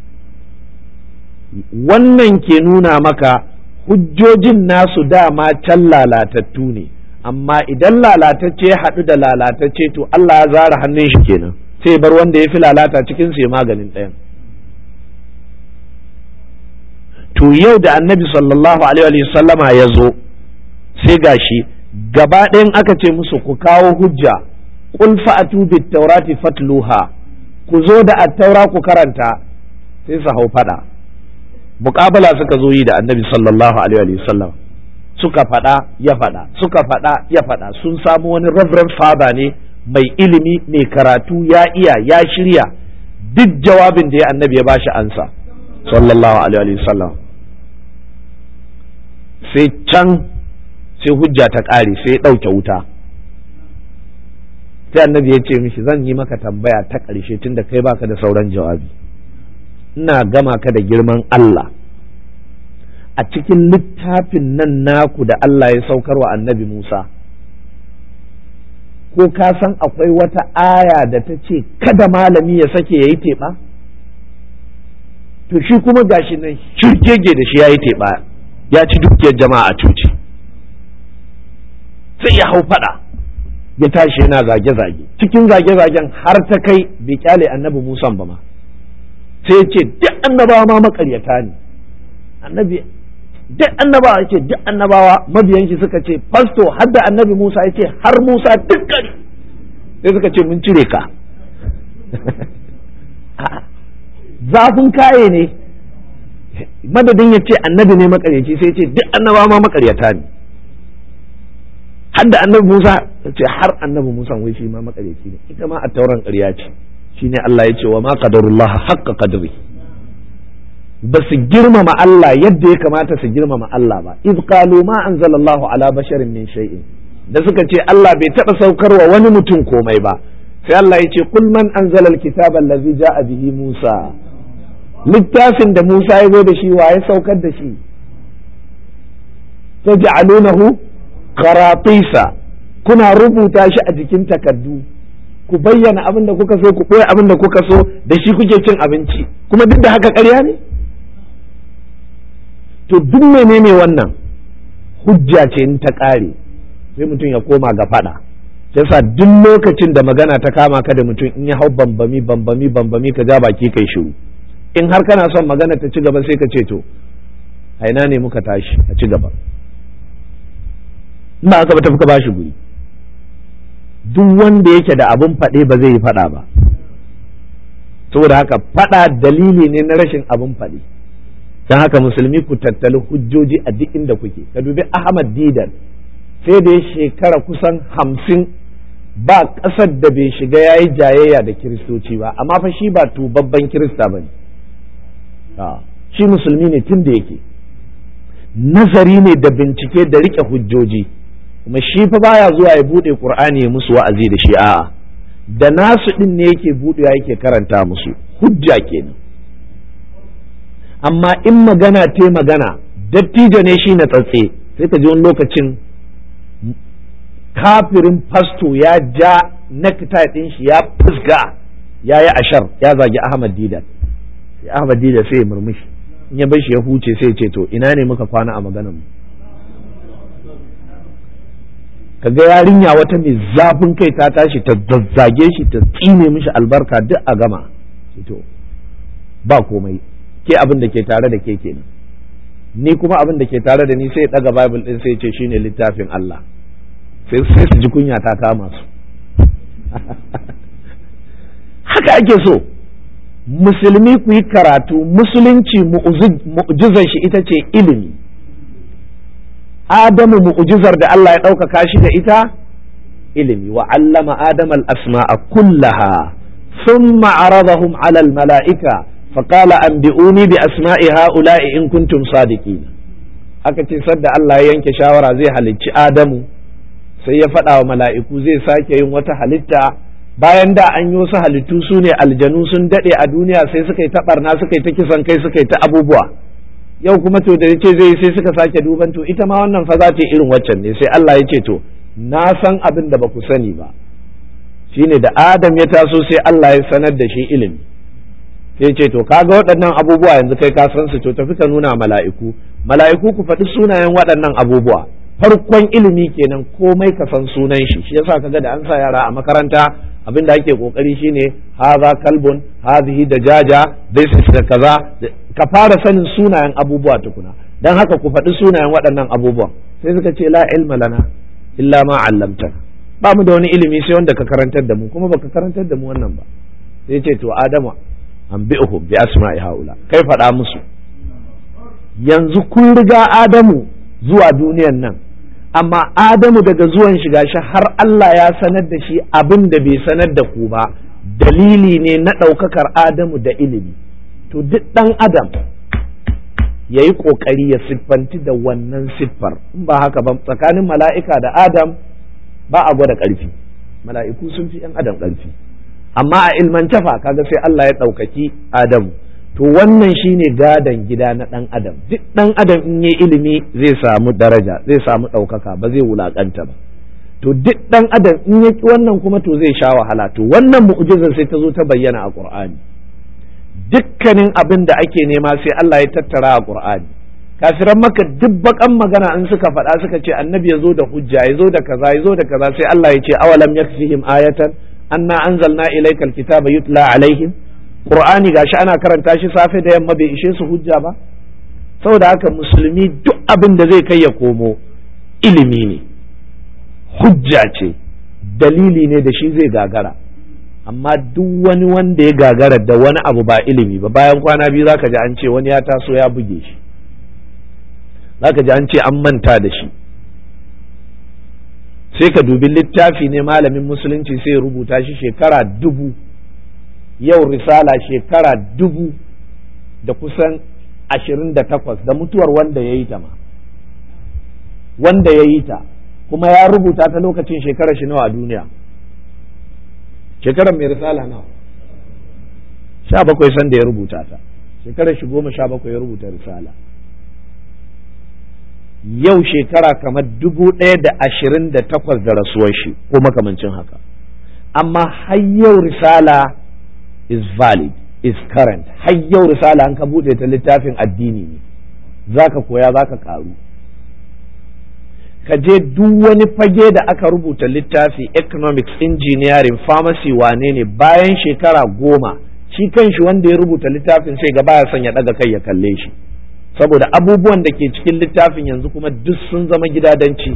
wannan ke nuna maka hujjojin nasu dama can lalatattu ne amma idan lalatacce ya haɗu da lalatacce to Allah ya zara hannun shi kenan sai bar wanda ya fi lalata cikin su ya maganin ɗayan to yau da annabi sallallahu alaihi sallama ya zo sai gashi gaba ɗayan aka ce musu ku kawo hujja qul fa'atu bit taurati fatluha ku zo da attaura ku karanta sai su hau fada muƙabala suka zo yi da annabi sallallahu alaihi sallam suka faɗa ya faɗa suka faɗa ya faɗa sun samu wani reverend father ne mai ilimi mai karatu ya iya ya shirya duk jawabin da ya annabi ya bashi ansa sallallahu alaihi sallam sai can sai hujja ta ƙare sai ya ɗauke wuta sai annabi ya ce mishi zan yi maka tambaya ta ƙarshe tunda kai baka da sauran jawabi ina gama ka da girman Allah a cikin littafin nan naku da Allah ya saukar wa annabi Musa ko ka san akwai wata aya da ta ce kada malami ya sake ya yi teɓa to shi kuma gashi nan shirgege da shi ya yi teɓa ya ci dukiyar jama'a a cuci sai ya hau fada ya tashi yana zage-zage cikin zage-zagen har ta kai bai kyale annabi musan ba ma sai ya ce duk annabawa ma makaryata ne annabi duk annabawa ya ce duk annabawa mabiyan shi suka ce fasto har da annabi musa ya ce har musa dukkan sai suka ce mun cire ka zafin kaye ne madadin ya ce annabi ne makaryaci sai ya ce duk annabawa ma makaryata ne har da annabi Musa ce har annabi Musa wai shi ma makareci ne ita ma a tauran ƙarya ce shine Allah ya ce wa ma qadarullah haqqa qadri ba su girmama Allah yadda ya kamata su girmama Allah ba iz qalu ma anzalallahu ala basharin min shay'in da suka ce Allah bai taɓa saukarwa wani mutum komai ba sai Allah ya ce kul man anzala alkitaba allazi ja'a bihi Musa littafin da Musa ya zo da shi wa ya saukar da shi taj'alunahu qaratisa kuna rubuta shi a jikin takardu ku bayyana abin da kuka so ku ɓoye abin da kuka so da shi kuke cin abinci kuma duk da haka ƙarya ne to duk menene wannan hujja ce in ta ƙare sai mutum ya koma ga faɗa yasa duk lokacin da magana ta kama ka da mutum in ya hau bambami bambami bambami ka ja baki kai shiru in har kana son magana ta ci gaba sai ka ce to a ina ne muka tashi a ci gaba in ba aka ba tafi ka bashi guri duk wanda yake da abin faɗe ba zai yi faɗa ba saboda haka faɗa dalili ne na rashin abin faɗe don haka musulmi ku tattali hujjoji a duk inda kuke ka dubi ahmad didan sai da ya shekara kusan hamsin ba ƙasar da bai shiga ya yi jayayya da kiristoci ba amma fa shi ba tubabban kirista ba ne shi musulmi ne tun da yake nazari ne da bincike da riƙe hujjoji kuma shi fa baya zuwa ya bude qur'ani ya musu wa'azi da shi a'a da nasu din ne yake budewa yake karanta musu hujja kenan amma in magana te magana dattijo ne shi na tsatse sai ka ji wani lokacin kafirin fasto ya ja necktie din shi ya fusga ya yi ashar ya zagi ahmad didan sai ahmad didan sai ya murmushi in ya bar shi ya huce sai ya ce to ina ne muka kwana a maganar mu kaga yarinya wata mai zafin kai ta tashi ta zazzage shi ta tsine mishi albarka duk a gama to ba komai ke abin da ke tare da ke kenan ni kuma abin da ke tare da ni sai ya daga bible din sai ya ce shine littafin Allah sai sai su ji kunya ta kama su haka ake so musulmi ku yi karatu musulunci mu'jizar shi ita ce ilimi Adamu mu'ujizar da Allah ya ɗaukaka shi da ita ilimi wa allama Adam al-asma'a kullaha thumma aradahum 'ala al-mala'ika faqala anbi'uni bi asma'i ha'ula'i in kuntum sadiqin aka ce sadda Allah ya yanke shawara zai halicci Adamu sai ya faɗa wa mala'iku zai sake yin wata halitta bayan da an yi wasu halittu su ne aljanu sun daɗe a duniya sai suka yi ta ɓarna suka yi ta kisan kai suka yi ta abubuwa yau kuma to da yace zai sai suka sake duban to ita ma wannan fa za ta irin waccan ne sai Allah ya ce to na san abin da ba ku sani ba shine da Adam ya taso sai Allah ya sanar da shi ilimi sai ce to kaga waɗannan abubuwa yanzu kai ka san su to tafi ka nuna mala'iku mala'iku ku faɗi sunayen waɗannan abubuwa farkon ilimi kenan komai ka san sunan shi shi yasa kaga da an sa yara a makaranta abin da ake kokari shine haza kalbun hazihi da jaja this is da kaza ka fara sanin sunayen abubuwa tukuna dan haka ku faɗi sunayen waɗannan abubuwan sai suka ce la ilma lana illa ma allamtana ba mu da wani ilimi sai wanda ka karantar da mu kuma baka karantar da mu wannan ba sai ce to adama an bi'uhum bi asma'i haula kai faɗa musu yanzu kun riga adamu zuwa duniyan nan amma adamu daga zuwan shiga shi har Allah ya sanar da shi abin da bai sanar da ku ba dalili ne na ɗaukakar adamu da ilimi to duk ɗan adam ya yi ƙoƙari ya siffanti da wannan siffar in ba haka ba tsakanin mala'ika da adam ba a gwada ƙarfi mala'iku sun fi ‘yan adam ƙarfi amma a ilmance fa kaga sai Allah ya ɗaukaki adamu to wannan shine gadon gida na ɗan adam duk ɗan adam in yi ilimi zai samu daraja zai samu ɗaukaka ba zai wulaƙanta ba to duk ɗan adam in ya wannan kuma to zai sha wahala to wannan mu'jizar sai ta zo ta bayyana a ƙur'ani dukkanin abin da ake nema sai Allah ya tattara a ƙur'ani kafiran maka duk bakan magana in suka faɗa suka ce annabi ya zo da hujja ya zo da kaza ya zo da kaza sai Allah ya ce awalam yakfihim ayatan anna anzalna ilaykal kitaba yutla alaihim Qur'ani gashi ana karanta shi safe da yamma bai ishe su hujja ba saboda haka musulmi duk abin da zai kai ya komo ilimi ne hujja ce dalili ne da shi zai gagara amma duk wani wanda ya gagara da wani abu ba ilimi ba bayan kwana biyu zaka ji an ce wani ya taso ya buge shi zaka ji an ce an manta da shi sai ka dubi littafi ne malamin musulunci sai ya rubuta shi shekara dubu yau risala shekara dubu da kusan ashirin da takwas da mutuwar wanda ya yi ta ma wanda ya yi ta kuma ya rubuta ta lokacin shekarar shi nawa a duniya shekarar mai risala nawa sha bakwai san da ya rubuta ta shekarar shi goma sha bakwai ya rubuta risala yau shekara kamar dubu ɗaya da ashirin da takwas da rasuwar shi ko makamancin haka amma har yau risala is valid is current har yau risala an ka buɗe ta littafin addini ne za ka koya za ka ƙaru ka je duk wani fage da aka rubuta littafi economics engineering pharmacy wane ne bayan shekara goma shi kanshi wanda ya rubuta littafin sai ga baya son ya ɗaga kai ya kalle shi saboda abubuwan da ke cikin littafin yanzu kuma duk sun zama gidadanci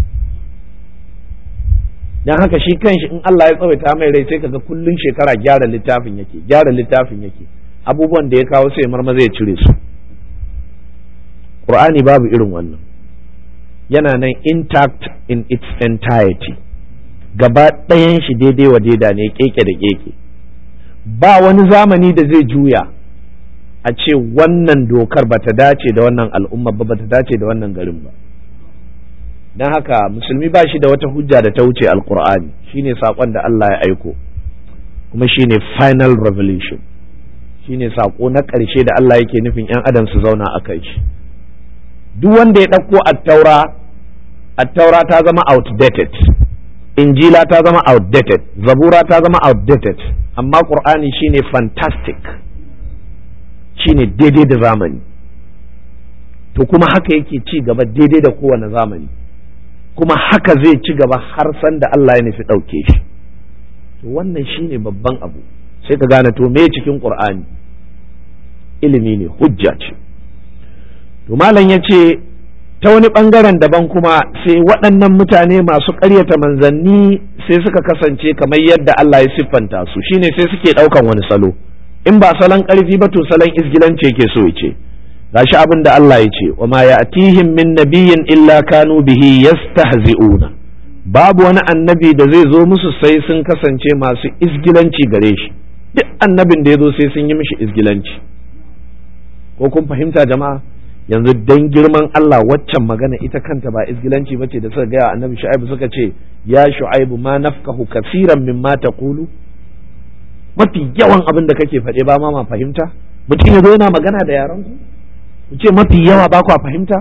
don haka shi kanshi in Allah ya tsawaita mai rai sai kaga kullun shekara gyara littafin yake gyara littafin yake abubuwan da ya kawo sai marmaza ya cire su Qur'ani babu irin wannan yana nan intact in its entirety gaba ɗayan shi daidai wa daida ne keke da keke ba wani zamani da zai juya a ce wannan dokar ba ta dace da wannan al'umma ba ba ta dace da wannan garin ba don haka musulmi ba shi da wata hujja da ta wuce alkur'ani shine saƙon da Allah ya aiko kuma shine final revelation shine saƙo na ƙarshe da Allah yake nufin 'yan adam su zauna a kai shi duk wanda ya ɗauko attaura attaura ta zama outdated injila ta zama outdated zabura ta zama outdated amma ƙur'ani shine fantastic shine daidai da zamani to kuma haka yake ci gaba daidai da kowane zamani kuma haka zai ci gaba har san da Allah ya nufi ɗauke shi to wannan shine babban abu sai ka gane to me cikin qur'ani ilimi ne hujja ce to malam ya ce ta wani ɓangaren daban kuma sai waɗannan mutane masu ƙaryata manzanni sai suka kasance kamar yadda Allah ya siffanta su shine sai suke ɗaukan wani salo in ba salon ƙarfi ba to salon izgilanci yake so ya ce gashi abin da Allah ya ce wa ma ya'tihim min nabiyyin illa kanu bihi yastahzi'una babu wani annabi da zai zo musu sai sun kasance masu izgilanci gare shi duk annabin da ya zo sai sun yi mishi izgilanci ko kun fahimta jama'a yanzu dan girman Allah waccan magana ita kanta ba izgilanci bace da suka gaya annabi shu'aibu suka ce ya shu'aibu ma nafkahu kaseeran mimma taqulu mafi yawan abin da kake faɗe ba ma ma fahimta mutum ya zo yana magana da yaran ku ku ce mafi yawa ba kwa fahimta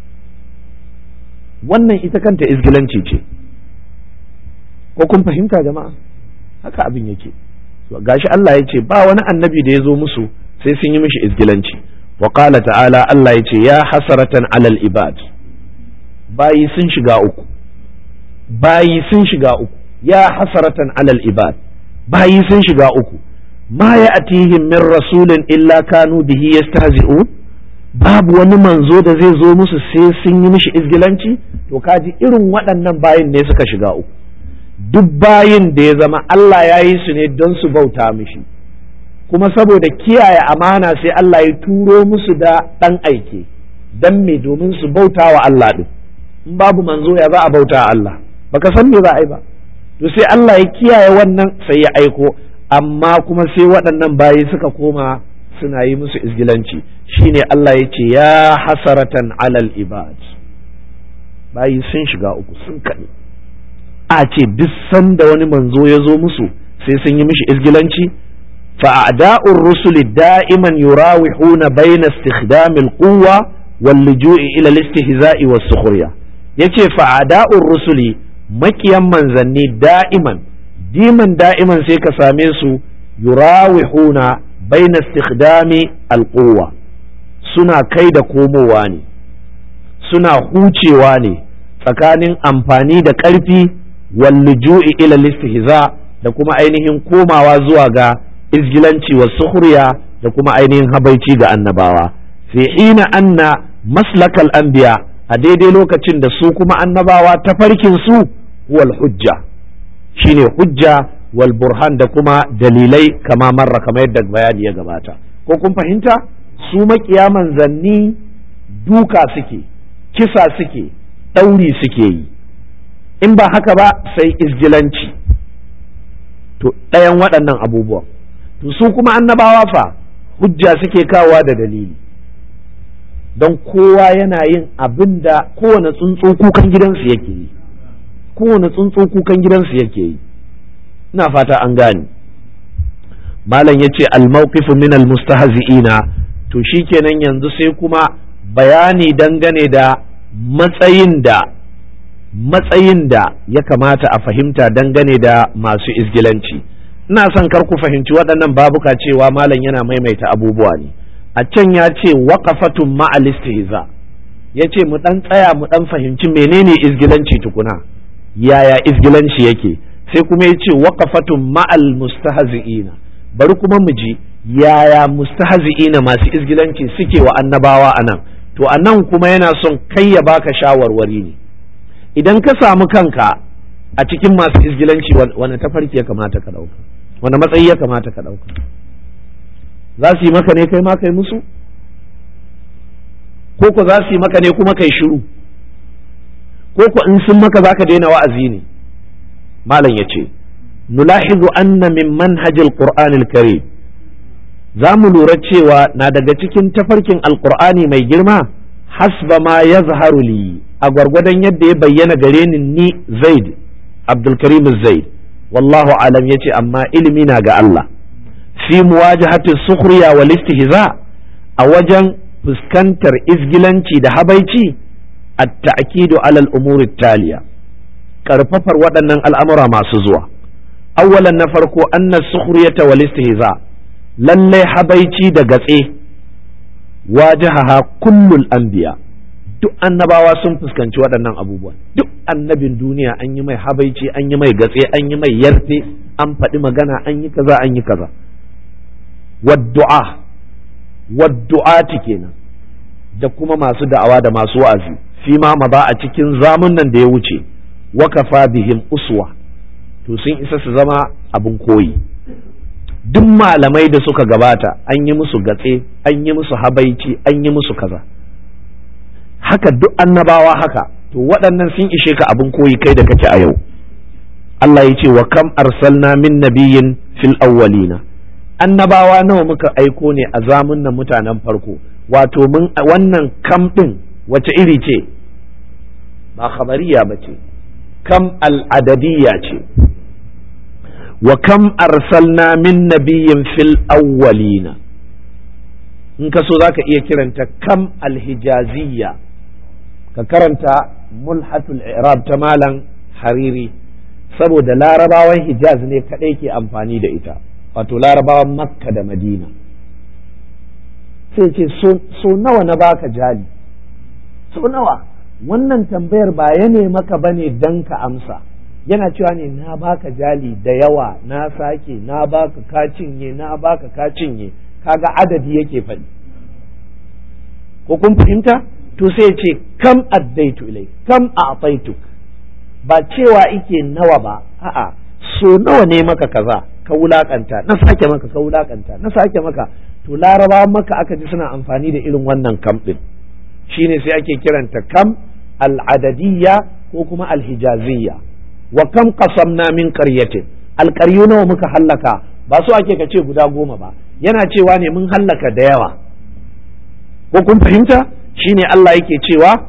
wannan ita kanta izgilanci ce ko kun fahimta jama'a haka abin yake gashi Allah ya ce ba wani annabi da ya zo musu sai sun yi mishi izgilanci wa qala ta'ala Allah ya ce ya hasaratan alal ibad bayi sun shiga uku bayi sun shiga uku ya hasaratan alal ibad bayi sun shiga uku ma ya atihim min rasulin illa kanu bihi yastahzi'un babu wani manzo da zai zo musu sai sun yi mishi izgilanci to kaji irin waɗannan bayin ne suka shiga uku duk bayin da ya zama Allah ya yi su ne don su bauta mishi kuma saboda kiyaye amana sai Allah ya turo musu da ɗan aike don me domin su bauta wa Allah ɗin in babu manzo ya za a bauta Allah baka san me za a yi ba to sai Allah ya kiyaye wannan sai ya aiko amma kuma sai waɗannan bayi suka koma suna yi musu izgilanci shine Allah ya ce ya hasaratan alal ibad bayi sun shiga uku sun kaɗe a ce duk sanda wani manzo ya zo musu sai sun yi mishi izgilanci fa'ada'ur rusuli da'iman yurawihuna bayna istikhdamil quwwa wal luju'i ila al-istihza'i was sukhriya yace fa'ada'ur rusuli makiyan manzanni da'iman diman da'iman sai ka same su yurawihuna baina istikhdami alquwa suna kai da komowa ne suna hucewa ne tsakanin amfani da ƙarfi walluju'i ila listihza da kuma ainihin komawa zuwa ga izgilanci wa sukhriya da kuma ainihin habaici ga annabawa fi hina anna maslakal anbiya a daidai lokacin da su kuma annabawa ta farkin su wal hujja shine hujja wal burhan da kuma dalilai kama marra kamar yadda bayani ya gabata ko kun fahimta su makiya manzanni duka suke kisa suke ɗauri suke yi in ba haka ba sai izgilanci to ɗayan waɗannan abubuwan to su kuma annabawa fa hujja suke kawowa da dalili don kowa yana yin abin da kowane tsuntsu kukan gidansu yake yi kowane tsuntsu kukan gidansu yake yi ina fata an gane malam ya ce almawqifu min almustahzi'ina to shikenan yanzu sai kuma bayani dangane da matsayin da matsayin da ya kamata a fahimta dangane da masu izgilanci ina son kar ku fahimci waɗannan babuka cewa malam yana maimaita abubuwa ne a can ya ce waqafatun ma'al istihza ya ce mu ɗan tsaya mu ɗan fahimci menene izgilanci tukuna yaya izgilanci yake sai kuma ya ce waqafatun ma'al mustahzi'ina bari kuma mu ji yaya mustahzi'ina masu izgilanci suke wa annabawa anan to anan kuma yana son kai ya baka shawarwari ne idan ka samu kanka a cikin masu izgilanci wani tafarki ya kamata ka ɗauka wani matsayi ya kamata ka ɗauka za su yi maka ne kai ma kai musu ko ko za su yi maka ne kuma kai shiru ko ko in sun maka za ka daina wa'azi ne malam ya ce nulahizu anna min manhajil qur'anil karim za mu lura cewa na daga cikin tafarkin alqur'ani mai girma hasba ma yazharu li a gwargwadon yadda ya bayyana gare ni ni zaid abdulkarim zaid wallahu alam yace amma ilimi na ga Allah fi muwajahati sukhriya wal istihza a wajen fuskantar izgilanci da habaici at-ta'kidu ala al-umuri taliya karfafar waɗannan al'amura masu zuwa awwalan na farko anna sukhriyata wal istihza lalle habaici da gatse wajahaha kullul anbiya duk annabawa sun fuskanci waɗannan abubuwa duk annabin duniya an yi mai habaici an yi mai gatse an yi mai yarfe an faɗi magana an yi kaza an yi kaza waddu'a waddu'ati kenan da kuma masu da'awa da masu wa'azi fi ma ba a cikin zamunan da ya wuce wakafa bihim uswa to sun isa su zama abin koyi duk malamai da suka gabata an yi musu gatse an yi musu habaici an yi musu kaza haka duk annabawa haka to waɗannan sun ishe ka abin koyi kai da kake a yau Allah ya ce wa kam arsalna min nabiyyin fil awwalina annabawa nawa muka aiko ne a zamunan mutanen farko wato mun wannan kam ɗin wace iri ce ba khabariya ba ce kam al'adadiyya ce wa kam arsalna min nabiyyin fil awwalina in ka so za ka iya kiranta kam alhijaziyya ka karanta mulhatul i'rab ta malam hariri saboda larabawan hijaz ne kadai ke amfani da ita wato larabawan makka da madina sai ce so nawa na baka jali so nawa wannan tambayar ba ya ne maka bane dan ka amsa yana cewa ne na baka jali da yawa na sake na baka ka cinye na baka ka cinye kaga adadi yake faɗi ko kun fahimta to sai ce kam addaitu ilai kam a'taituk ba cewa ike nawa ba a'a so nawa ne maka kaza ka wulakanta na sake maka ka wulakanta na sake maka to laraba maka aka ji suna amfani da irin wannan kam din shine sai ake kiranta kam al'adadiyya ko kuma alhijaziyya wa kam qasamna min qaryatin alqaryu nawa muka hallaka ba so ake ka ce guda goma ba yana cewa ne mun hallaka da yawa ko kun fahimta shine Allah yake cewa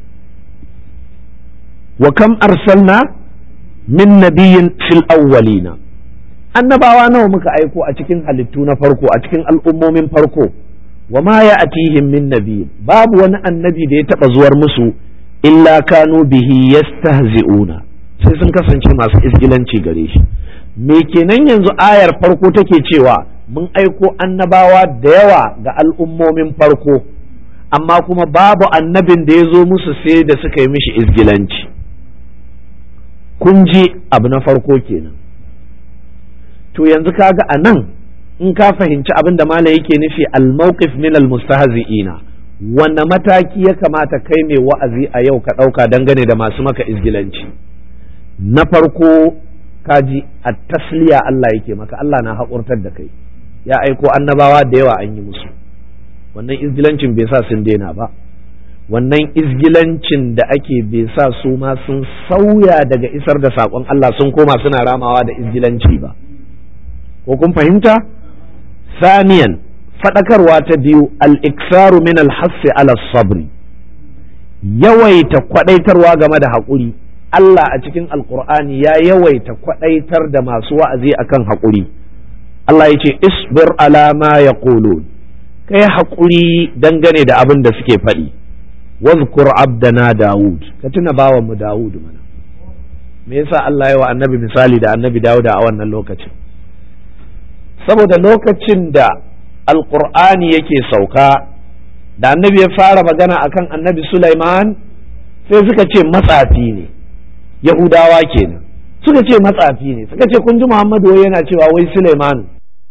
wa kam arsalna min nabiyyin fil awwalina annabawa nawa muka aiko a cikin halittu na farko a cikin al'ummomin farko wa ma ya atihim min nabiyyin babu wani annabi da ya taba zuwar musu illa kanu bihi yastahzi'una sai sun kasance masu isgilanci gare shi me kenan yanzu ayar farko take cewa mun aiko annabawa da yawa ga al'ummomin farko amma kuma babu annabin da ya zo musu sai da suka yi mishi izgilanci kun ji abu na farko kenan to yanzu kaga a nan in ka fahimci abin da mala yake nufi al-mawqif min al-mustahzi'ina wanne mataki ya kamata kai mai wa'azi a yau ka ɗauka dangane da masu maka izgilanci na farko kaji a tasliya Allah yake maka Allah na haƙurtar da kai ya aiko annabawa da yawa an yi musu wannan izgilancin bai sa sun daina ba wannan izgilancin da ake bai sa su ma sun sauya daga isar da saƙon Allah sun koma suna ramawa da izgilanci ba ko kun fahimta saniyan faɗakarwa ta biyu al-iksaru min al-hassi ala sabri yawaita kwaɗaitarwa game da haƙuri Allah a cikin alkur'ani ya yawaita kwadaitar da masu wa'azi akan haƙuri Allah ya ce isbir ala ma yaqulun kai haƙuri dangane da abin da suke faɗi wazkur abdana Dawud ka tuna bawan mu Dawud mana me yasa Allah ya wa annabi misali da annabi Dawud a wannan lokacin saboda lokacin da alqur'ani yake sauka da annabi ya fara magana akan annabi Sulaiman sai suka ce matsafi ne yahudawa kenan suka ce matsafi ne suka ce kun ji Muhammadu yana cewa wai Sulaiman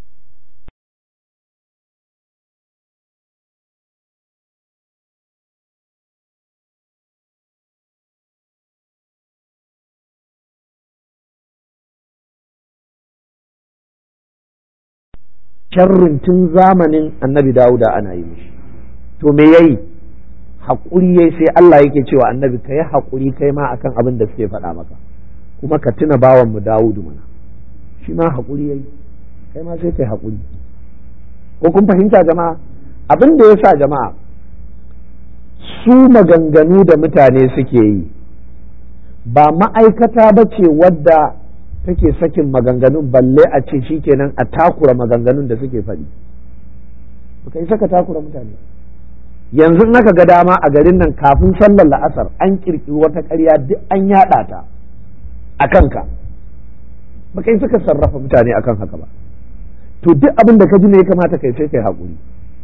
sharrin tun zamanin annabi dawuda ana yi mishi to me yayi haƙuri yayi sai Allah yake cewa annabi ka yi haƙuri kai ma akan abin da suke faɗa maka kuma ka tuna bawan mu dawudu mana shi ma haƙuri yayi kai ma sai kai haƙuri ko kun fahimta jama'a abin da ya sa jama'a su maganganu da mutane suke yi ba ma'aikata ba ce wadda take sakin maganganun balle a ce shikenan a takura maganganun da suke faɗi baka isa ka takura mutane yanzu in aka ga dama a garin nan kafin sallar la'asar an kirkiri wata ƙarya duk an yaɗa ta a kanka baka isa ka sarrafa mutane akan haka ba to duk abin da ka ji ne ya kamata kai sai kai haƙuri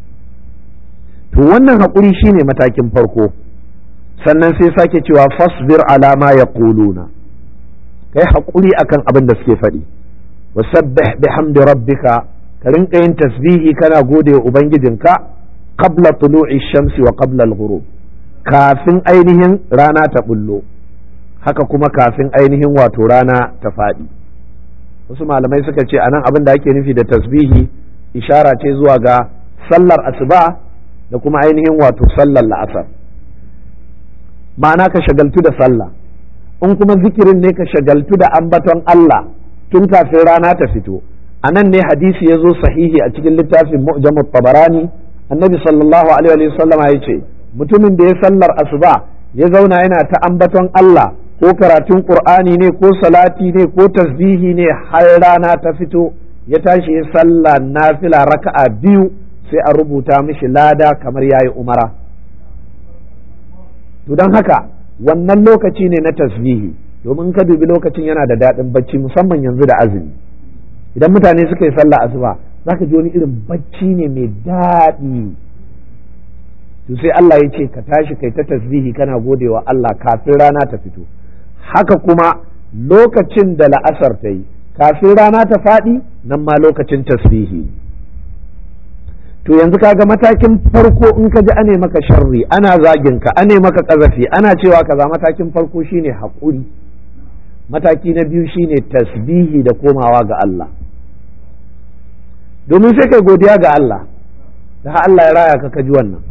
to wannan haƙuri shine matakin farko sannan sai sake cewa fasbir ala ma yaquluna kai haƙuri akan abin da suke faɗi wasabbih bihamdi rabbika ka rinka yin tasbihi kana gode wa ubangijinka qabla tulu'i shamsi wa qabla al-ghurub kafin ainihin rana ta bullo haka kuma kafin ainihin wato rana ta faɗi wasu malamai suka ce anan abin da ake nufi da tasbihi ishara ce zuwa ga sallar asuba da kuma ainihin wato sallar la'asar ma'ana ka shagaltu da sallah in kuma zikirin ne ka shagaltu da ambaton Allah tun kafin rana ta fito a nan ne hadisi ya zo sahihi a cikin littafin mu'jamut tabarani annabi sallallahu alaihi wa sallama ya ce mutumin da ya sallar asuba ya zauna yana ta ambaton Allah ko karatun qur'ani ne ko salati ne ko tasbihi ne har rana ta fito ya tashi ya sallah nafila raka'a biyu sai a rubuta mishi lada kamar yayi umara to don haka wannan lokaci ne na tasbihi domin ka dubi lokacin yana da daɗin bacci musamman yanzu da azumi idan mutane suka yi sallah asuba za ka ji wani irin bacci ne mai daɗi to sai Allah ya ce ka tashi kai ta tasbihi kana godewa Allah kafin rana ta fito haka kuma lokacin da la'asar ta yi kafin rana ta faɗi nan ma lokacin tasbihi to yanzu kaga matakin farko in ka ji ane maka sharri ana zagin ka ane maka kazafi ana cewa kaza matakin farko shine haƙuri mataki na biyu shine tasbihi da komawa ga Allah domin sai kai godiya ga Allah da Allah ya raya ka ka ji wannan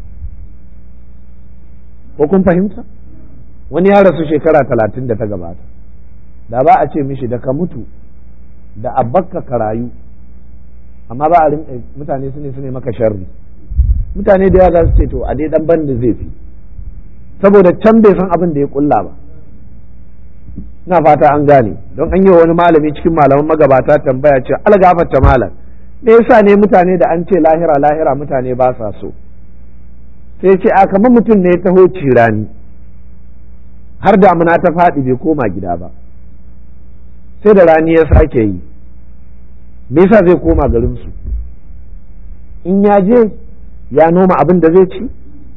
ko kun fahimta wani ya rasu shekara talatin da ta gabata da ba a ce mishi da ka mutu da abakka ka rayu amma ba a rinka mutane su ne su ne maka sharri mutane da yawa za su ce to a dai dan banda zai fi saboda can bai san abin da ya kulla ba ina fata an gane don an yi wani malami cikin malaman magabata tambaya ce algafarta malam me yasa ne mutane da an ce lahira lahira mutane ba sa so sai ce a kamar mutum ne ya taho cirani har damuna ta faɗi bai koma gida ba sai da rani ya sake yi me yasa zai koma garinsu in ya je ya noma abin da zai ci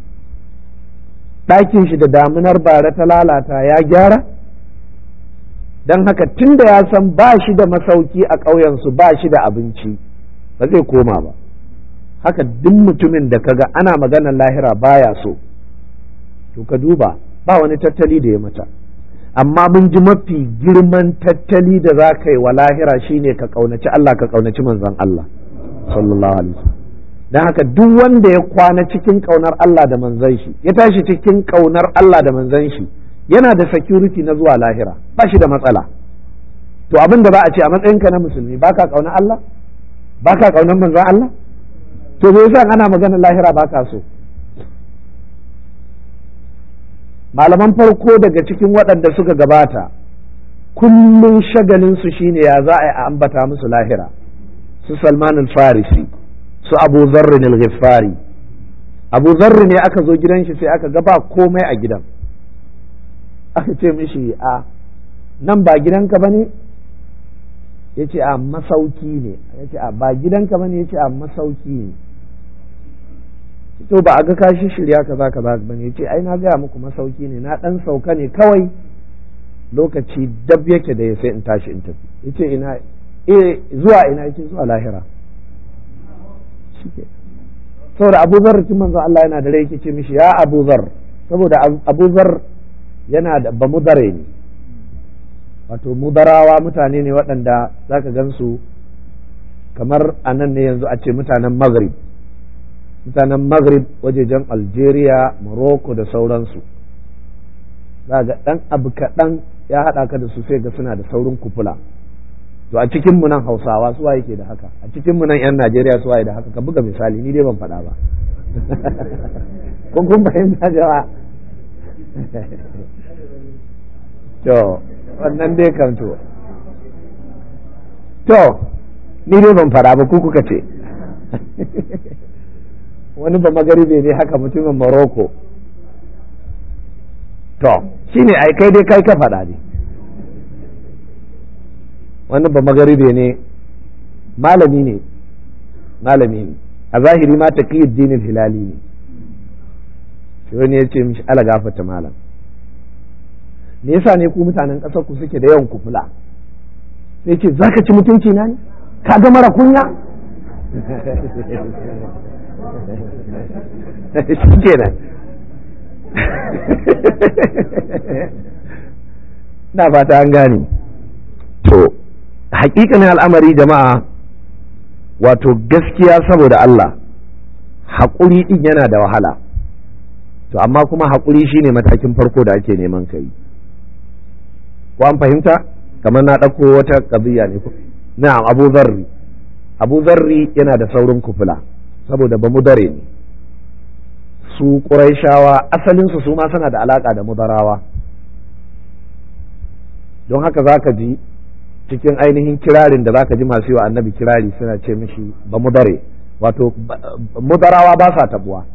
ɗakin shi da damunar bara ta lalata ya gyara don haka tun da ya san ba shi da masauki a ƙauyensu ba shi da abinci ba zai koma ba haka duk mutumin da kaga ana maganar lahira baya so to ka duba ba wani tattali da ya mata amma mun ji mafi girman tattali da za ka yi wa lahira shine ka ƙaunaci Allah ka ƙaunaci manzon Allah sallallahu alaihi wasallam dan haka duk wanda ya kwana cikin ƙaunar Allah da manzon shi ya tashi cikin ƙaunar Allah da manzon shi yana da security na zuwa lahira ba shi da matsala to abin da ba a ce a matsayinka na musulmi baka ƙaunar Allah baka ƙaunar manzon Allah to me yasa ana maganar lahira baka so malaman farko daga cikin waɗanda suka gabata kullum shagalinsu shine ya za a yi a ambata musu lahira su salman al-farisi su abu zarrin al-ghifari abu zarri ne aka zo gidan shi sai aka ga ba komai a gidan aka ce mishi a nan ba gidanka ba ne ya ce a masauki ne ya ce a ba gidanka ba ne ya ce a masauki ne to ba a ga kashi shirya kaza kaza ba ne ya ce ai na gaya muku masauki ne na dan sauka ne kawai lokaci dab yake da ya sai in tashi in tafi ya ce ina eh zuwa ina ya ce zuwa lahira saboda abu zar cin manzo Allah yana da rai yake ce mishi ya abu zar saboda abu zar yana da ba mudare ne wato mudarawa mutane ne waɗanda za ka gansu kamar a nan ne yanzu a ce mutanen maghrib mutanen maghrib wajejen algeria morocco da sauransu za ga ɗan abu kaɗan ya haɗa ka da su sai ga suna da saurin kufula to a cikin mu nan hausawa suwa yake da haka a cikin mu nan yan najeriya suwa da haka ka buga misali ni dai ban faɗa ba kun kun fahimta jama'a to wannan dai kan to to ni dai ban fara ba ku kuka ce wani ba magaribe ne haka mutumin Morocco to shine ai kai dai kai ka faɗa ne wani ba magaribe ne malami ne malami ne a zahiri ma taqiyuddin hilali ne sai wani ya ce mishi ala gafata malam me yasa ne ku mutanen ƙasar ku suke da yawan kufula sai ce zaka ci mutunci na ne ka ga mara kunya shi kenan na fata an gane to hakikanin al'amari jama'a wato gaskiya saboda Allah haƙuri ɗin yana da wahala to amma kuma haƙuri shine matakin farko da ake neman kai ko an fahimta kamar na ɗauko wata ƙabiya ne na'am abu zarri abu zarri yana da saurin kufula saboda ba mudare ne su ƙuraishawa asalinsu su ma suna da alaƙa da mudarawa don haka za ka ji cikin ainihin kirarin da za ka ji masu yi wa annabi kirari suna ce mishi ba mudare wato mudarawa ba sa tabuwa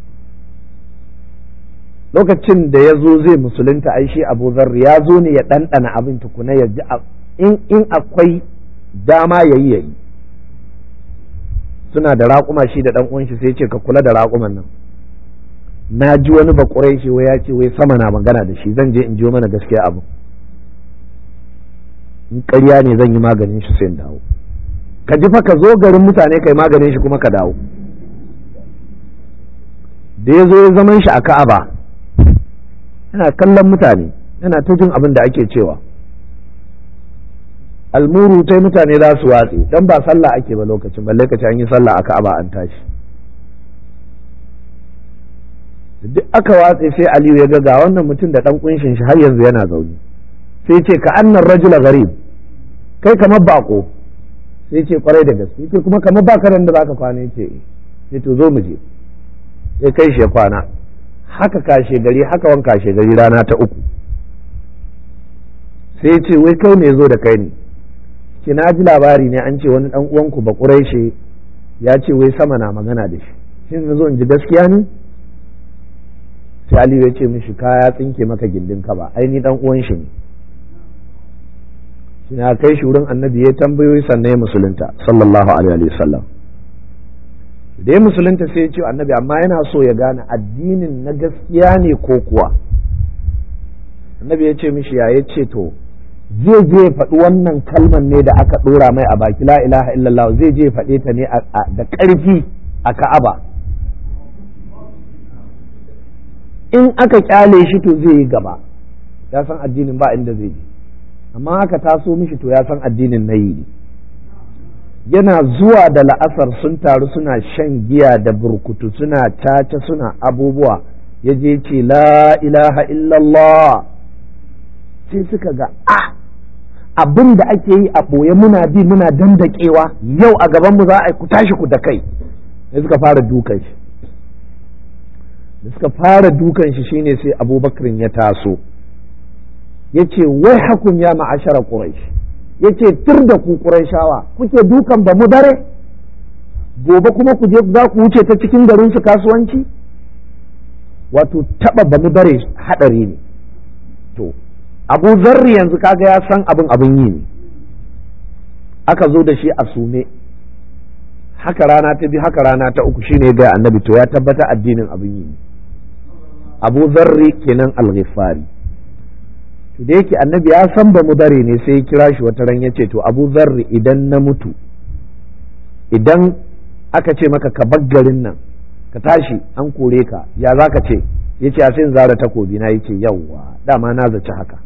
lokacin da ya zo zai musulunta ai shi abu zarri ya zo ne ya ɗanɗana abin tukuna ya ji in akwai dama ya yi ya yi suna da raƙuma shi da ɗan uwan shi sai ce ka kula da raƙuman nan na ji wani bakurai shi wai ya ce wai sama na magana da shi zan je in ji mana gaskiya abu in ƙarya ne zan yi maganin shi sai in dawo ka ji fa ka zo garin mutane kai maganin shi kuma ka dawo da ya zo ya zaman shi a ka'aba yana kallon mutane yana ta jin abin da ake cewa almuru tai mutane za su watse dan ba sallah ake ba lokacin balle ka an yi sallah a ka'aba an tashi duk aka watse sai aliyu ya ga ga wannan mutum da dan kunshin shi har yanzu yana zaune sai ce ka annan rajula garib kai kamar bako sai ce kwarai da gaske yace kuma kamar baka da zaka kwana yace sai to zo mu je sai kai shi ya kwana haka kashe gari haka wan kashe gari rana ta uku sai ce wai kai ne zo da kai ne ki na ji labari ne an ce wani dan uwanku ba quraishi ya ce wai sama na magana da shi shin na zo in ji gaskiya ne sai Ali ya ce mishi kaya tsinke maka gindin ka ba ai ni dan uwan shi ne shi na kai shi wurin annabi ya tambayoyi sannan ya musulunta sallallahu alaihi wasallam da ya musulunta sai ya ce annabi amma yana so ya gane addinin na gaskiya ne ko kuwa annabi ya ce mishi ya ce to zai je faɗi wannan kalman ne da aka ɗora mai a baki la ilaha illallah zai je faɗe ta ne da ƙarfi a ka'aba in aka kyale shi to zai yi gaba ya san addinin ba inda zai je amma haka taso mishi to ya san addinin na yi yana zuwa da la'asar sun taru suna shan giya da burkutu suna caca suna abubuwa ya je ce la ilaha illallah sai suka ga a abin da ake yi a ɓoye muna bi muna dandakewa yau a gabanmu za a ku tashi ku da kai sai suka fara dukan shi da suka fara dukan shi shine sai abubakar ya taso ya ce wai hakun ya ma'ashara ƙuraish ya ce tur da ku ƙuraishawa kuke dukan ba mu dare gobe kuma ku je za ku wuce ta cikin garin su kasuwanci wato taɓa ba mu dare haɗari ne to abu zarri yanzu kaga ya san abin abin yi ne aka zo da shi a sume haka rana ta biyu haka rana ta uku shine ga annabi to ya tabbata addinin abin yi abu zarri kenan al-ghifari to da yake annabi ya san ba mu dare ne sai ya kira shi wata ran yace to abu zarri idan na mutu idan aka ce maka ka bar garin nan ka tashi an kore ka ya za ka ce yace a sai zara takobi na yace yawwa dama na zaci haka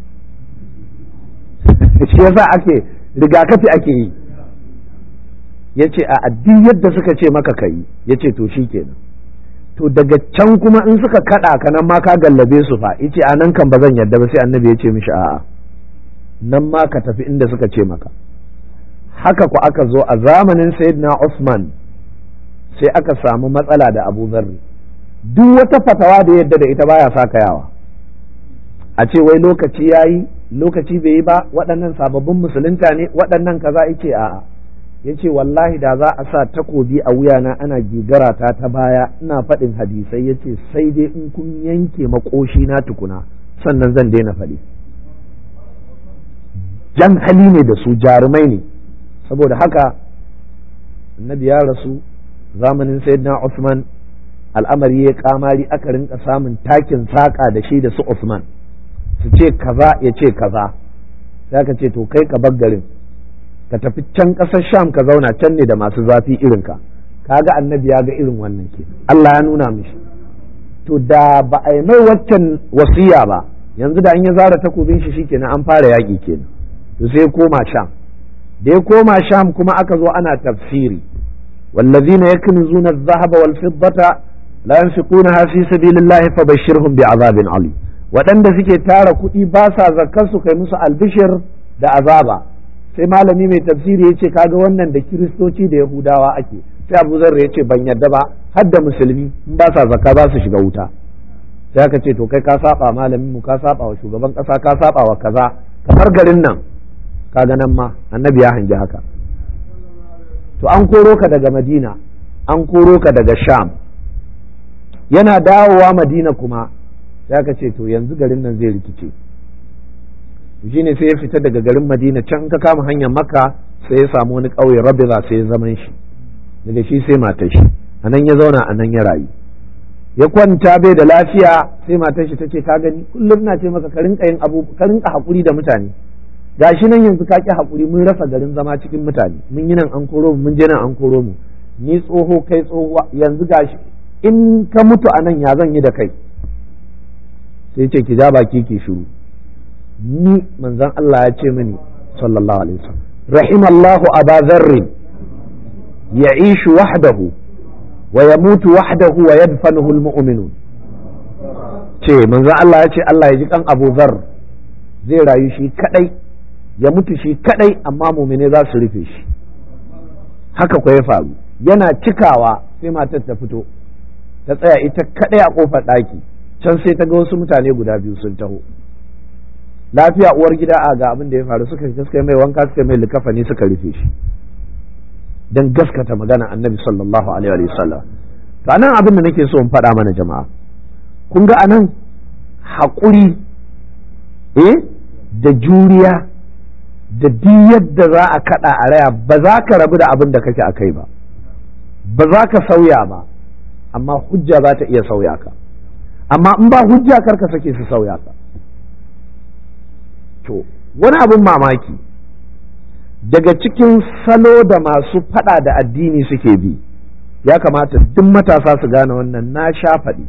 shi yasa ake rigakafi ake yi ya ce a addin yadda suka ce maka ka yi ya ce to shi kenan to daga can kuma in suka kaɗa ka nan ma ka gallabe su fa ya ce a nan kan ba zan yadda ba sai annabi ya ce mishi a'a nan ma ka tafi inda suka ce maka haka ku aka zo a zamanin sayyidina Usman sai aka samu matsala da Abu Zarri duk wata fatawa da yadda da ita baya saka yawa a ce wai lokaci yayi lokaci bai yi ba waɗannan sababbin musulunta ne waɗannan kaza yace a'a ya ce wallahi da za a sa takobi a wuyana ana gigara ta ta baya ina faɗin hadisai ya ce sai dai in kun yanke makoshi na tukuna sannan zan daina faɗi jan hali ne da su jarumai ne saboda haka annabi ya rasu zamanin sayyidina Usman al'amari ya kamari aka rinka samun takin saƙa da shi da su Usman su ce kaza ya ce kaza sai ka ce to kai ka bar garin ka tafi can ƙasar sham ka zauna can ne da masu zafi irinka kaga annabi ya ga irin wannan ke Allah ya nuna mishi to da ba a yi mai waccan wasiya ba yanzu da an ya zara takobin shi shikenan an fara yaƙi kenan to sai koma sham da ya koma sham kuma aka zo ana tafsiri والذين يكنزون الذهب والفضة لا ينفقونها في سبيل الله فبشرهم بعذاب عليم waɗanda suke tara kuɗi ba sa zakar su kai musu albishir da azaba sai malami mai tafsiri ya ce kaga wannan da kiristoci da yahudawa ake sai abu zarra ya ce ban yadda ba har da musulmi in ba sa zakka za su shiga wuta sai aka ce to kai ka saba malamin mu ka saba wa shugaban kasa ka saba wa kaza kamar garin nan kaga nan ma annabi ya hangi haka to an koro ka daga madina an koro ka daga sham yana dawowa madina kuma sai aka ce to yanzu garin nan zai rikice shi ne sai ya fita daga garin madina can ka kama hanyar makka sai ya samu wani ƙauye rabiza sai ya zaman shi daga shi sai matar shi a nan ya zauna a nan ya rayu ya kwanta bai da lafiya sai matar shi ta ce ka gani kullum na ce maka ka rinka yin abu ka rinka haƙuri da mutane gashi nan yanzu ka ki haƙuri mun rasa garin zama cikin mutane mun yi nan an koro mu mun je nan an koro mu ni tsoho kai tsohuwa yanzu gashi in ka mutu a nan ya zan yi da kai sai ce ki ja baki ki shiru ni manzon Allah ya ce mini sallallahu alaihi wasallam rahimallahu aba dharr ya'ishu wahdahu wa yamutu wahdahu wa yadfanuhu almu'minun ce manzon Allah ya ce Allah ya ji kan Abu Dharr zai rayu shi kadai ya mutu shi kadai amma mumine za su rufe shi haka ko ya faru yana cikawa sai matar ta fito ta tsaya ita kadai a kofar ɗaki can sai ta ga wasu mutane guda biyu sun taho lafiya uwar gida a ga abin da ya faru suka gaskata mai wanka suka mai likafani suka rufe shi dan gaskata magana annabi sallallahu alaihi wa sallam to anan abin da nake so in faɗa mana jama'a kun ga anan haƙuri eh da juriya da duk yadda za a kaɗa a raya ba za ka rabu da abin da kake a kai ba ba za ka sauya ba amma hujja za ta iya sauya ka amma in ba hujja kar ka sake su sauya ka to wani abin mamaki daga cikin salo da masu fada da addini suke bi ya kamata duk matasa su gane wannan na sha faɗi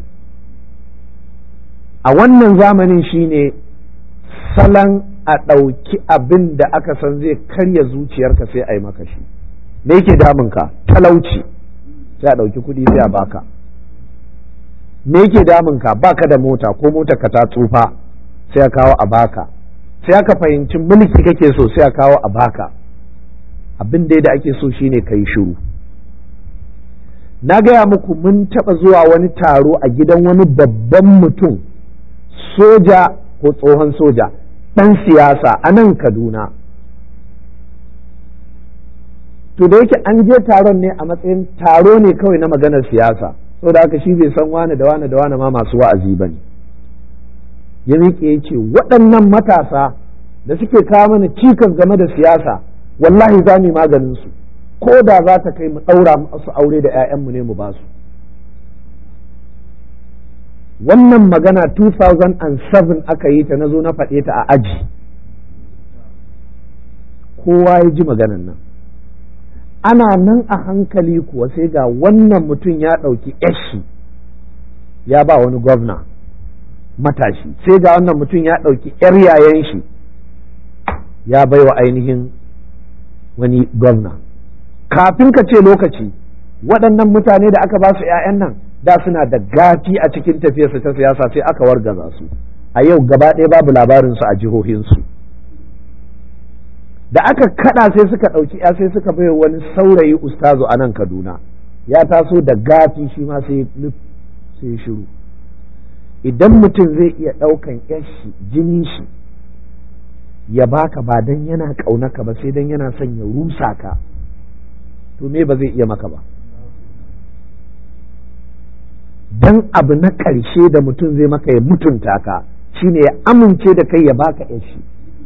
a wannan zamanin shine salon a ɗauki abin da aka san zai karya zuciyarka sai a yi maka shi me yake damunka talauci sai a ɗauki kuɗi sai a baka me yake damunka baka da mota ko mota ka ta tsufa sai a kawo a baka sai aka fahimci mulki kake so sai a kawo a baka abin da da ake so shine ka yi shiru na gaya muku mun taɓa zuwa wani taro a gidan wani babban mutum soja ko tsohon soja ɗan siyasa a nan kaduna to da yake an je taron ne a matsayin taro ne kawai na maganar siyasa saboda haka shi bai san wane da wane da wane ma masu wa'azi ba ne ya miƙe ya ce waɗannan matasa da suke kawo mana cikas game da siyasa wallahi za mu maganin su ko da za ta kai mu ɗaura masu aure da 'ya'yanmu ne mu ba su wannan magana 2007 aka yi ta na zo na faɗe ta a aji kowa ya ji maganan nan ana nan a hankali kuwa sai ga wannan mutum ya ɗauki yashi ya ba wani gwamna matashi sai ga wannan mutum ya ɗauki 'yar yayan shi ya bai wa ainihin wani gwamna kafin ka ce lokaci waɗannan mutane da aka ba su 'ya'yan nan da suna da gafi a cikin tafiyarsu ta siyasa sai aka wargaza su a yau gaba ɗaya babu labarinsu a jihohinsu da aka kada sai suka ɗauki ya sai suka bai wani saurayi ustazu a nan kaduna ya taso da gafi shi ma sai sai shiru idan mutum zai iya ɗaukan yashi jinin shi ya baka ba dan yana ƙaunaka ba sai dan yana son ya rusa ka to me ba zai iya maka ba dan abu na ƙarshe da mutum zai maka ya mutunta ka shine ya amince da kai ya baka yashi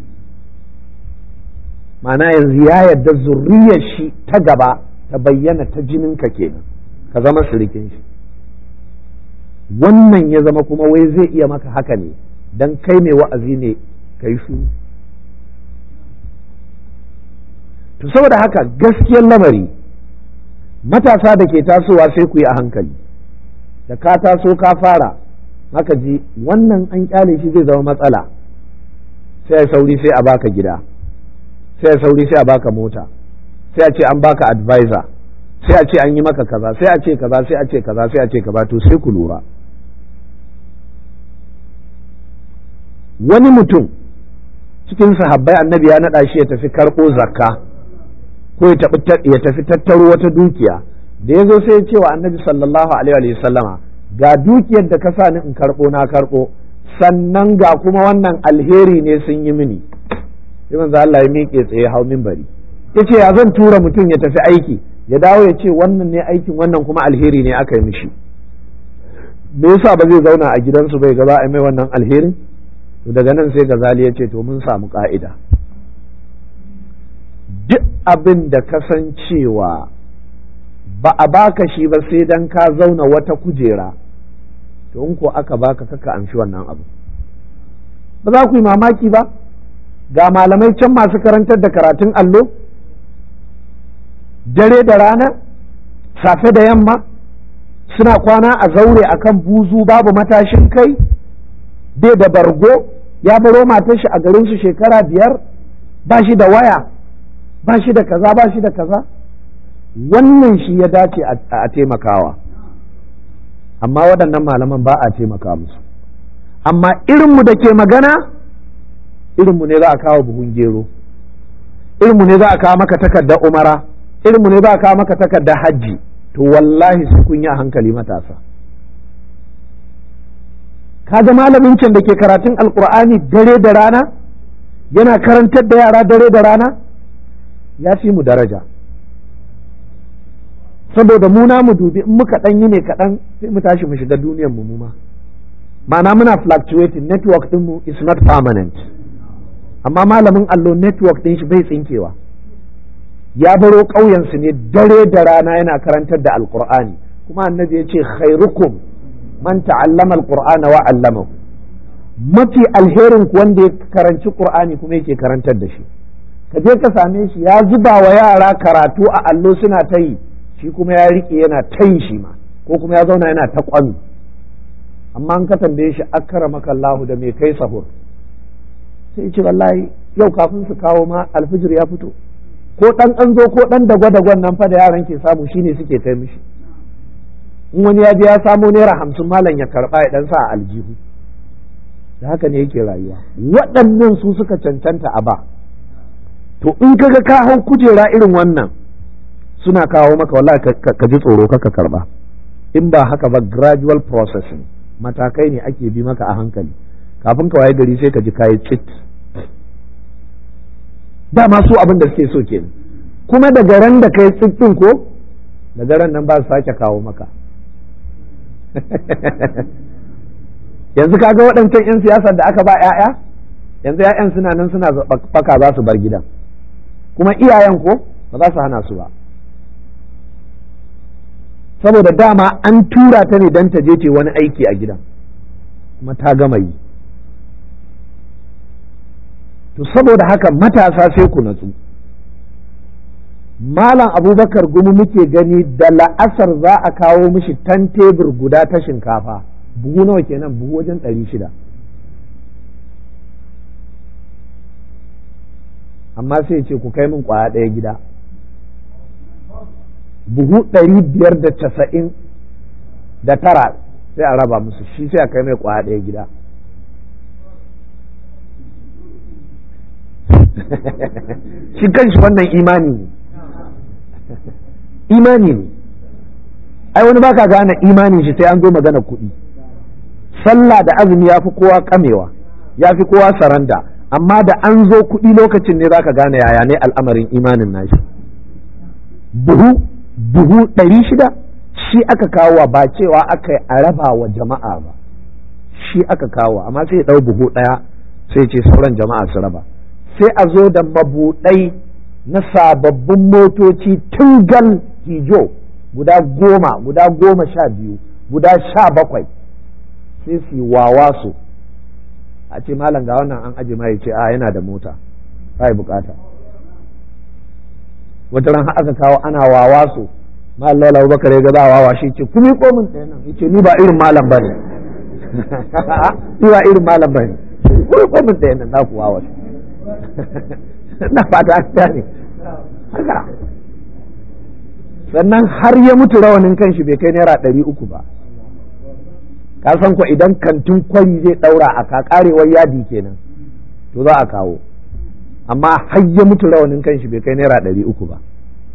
ma'ana yanzu ya yarda zurriyar shi ta gaba ta bayyana ta jininka kenan ka zama sirikin shi wannan ya zama kuma wai zai iya maka haka ne dan kai mai wa'azi ne ka yi shuru to saboda haka gaskiyar lamari matasa da ke tasowa sai ku yi a hankali da ka taso ka fara haka ji wannan an kyale shi zai zama matsala sai sauri sai a baka gida sai sauri sai a baka mota sai a ce an baka advisor sai a ce an yi maka kaza sai a ce kaza sai a ce kaza sai a ce kaza to sai ku lura wani mutum cikin sahabbai annabi ya naɗa shi ya tafi karɓo zakka ko ya tafi tattaro wata dukiya da ya zo sai ya ce wa annabi sallallahu alaihi wa sallama ga dukiyar da ka sa ni in karɓo na karɓo sannan ga kuma wannan alheri ne sun yi mini sai manzo Allah ya miƙe tsaye hau minbari yace ya zan tura mutum ya tafi aiki ya dawo ya ce wannan ne aikin wannan kuma alheri ne aka yi mishi me yasa ba zai zauna a gidansu bai ga za a mai wannan alherin to daga nan sai gazali ya ce to mun samu ka'ida duk abin da kasancewa ba a baka shi ba sai dan ka zauna wata kujera to in ko aka baka kaka amshi wannan abu ba za ku yi mamaki ba ga malamai can masu karantar da karatun allo dare da rana safe da yamma suna kwana a zaure akan buzu babu matashin kai bai da bargo ya baro matar shi a garin su shekara biyar ba shi da waya ba shi da kaza ba shi da kaza wannan shi ya dace a taimakawa amma waɗannan malaman ba a taimaka musu amma irinmu da ke magana irinmu ne za a kawo buhun gero irinmu ne za a kawo maka takardar umara irinmu ne za a kawo maka takardar hajji to wallahi su kun yi a hankali matasa kaga malamin can da ke karatun alkur'ani dare da rana yana karantar da yara dare da rana ya fi mu daraja saboda mu na mu dubi in muka ɗan yi ne kaɗan sai mu tashi mu shiga duniyar mu ma ma'ana muna fluctuating network ɗinmu is not permanent amma malamin allo network ɗin shi bai tsinkewa ya baro ƙauyensu ne dare da rana yana karantar da alkur'ani kuma annabi ya ce khairukum man ta'allama alqur'ana wa 'allamahu mafi alherin ku wanda ya karanci qur'ani kuma yake karantar da shi ka je ka same shi ya zuba wa yara karatu a allo suna ta yi shi kuma ya rike yana ta yi shi ma ko kuma ya zauna yana ta kwami amma an ka tambaye shi akramaka Allahu da me kai sahur sai ce wallahi yau kafin su kawo ma alfijir ya fito ko dan an zo ko dan dagwa-dagwan nan fa da yaran ke samu shine suke kai mishi in wani ya je ya samo naira hamsin malam ya karba ya dan sa a aljihu da haka ne yake rayuwa waɗannan su suka cancanta a ba to in kaga ka hau kujera irin wannan suna kawo maka wallahi ka ji tsoro ka karba in ba haka ba gradual processing matakai ne ake bi maka a hankali kafin ka waye gari sai ka ji kayi tsit dama su abin da suke so kenan kuma daga ran da kai tsit din ko daga ran nan ba su sake kawo maka yanzu kaga waɗancan 'yan siyasar da aka ba 'ya'ya yanzu 'ya'yan suna nan suna baka za su bar gidan kuma iyayen ko ba za su hana su ba saboda dama an tura ta ne don ta je ce wani aiki a gidan kuma ta gama yi to saboda haka matasa sai ku natsu malam abubakar gumi muke gani da la'asar za a kawo mishi tan tebur guda ta shinkafa buhu nawa kenan buhu wajen ɗari shida amma sai ce ku kai min kwaya ɗaya gida buhu ɗari biyar da casa'in da tara sai a raba musu shi sai a kai mai kwaya ɗaya gida shi kanshi wannan imani ne imani ne ai wani baka gane imanin shi sai an zo magana kuɗi sallah da azumi ya fi kowa kamewa ya fi kowa saranda amma da an zo kuɗi lokacin ne zaka gane yaya ne al'amarin imanin nashi buhu buhu ɗari shida shi aka kawo ba cewa aka a raba wa jama'a ba shi aka kawo amma sai ya ɗau buhu ɗaya sai ce sauran jama'a su raba sai a zo da mabuɗai na sababbin motoci tungal hijo guda goma guda goma sha biyu guda sha bakwai sai su wawa su a ce malam ga wannan an aje ma ya ce a yana da mota ba bukata wata ran aka kawo ana wawa su malam lola abubakar ya ga za a wawa shi ce kuma ko min ɗaya nan yace ni ba irin malam bane ni ba irin malam bane kuma ko min ɗaya nan za ku wawa na fata ta ne haka sannan har ya mutu rawanin kanshi bai kai naira ɗari uku ba ka san ko idan kantin kwari zai ɗaura a kakarewar yadi kenan to za a kawo amma har ya mutu rawanin kanshi bai kai naira ɗari uku ba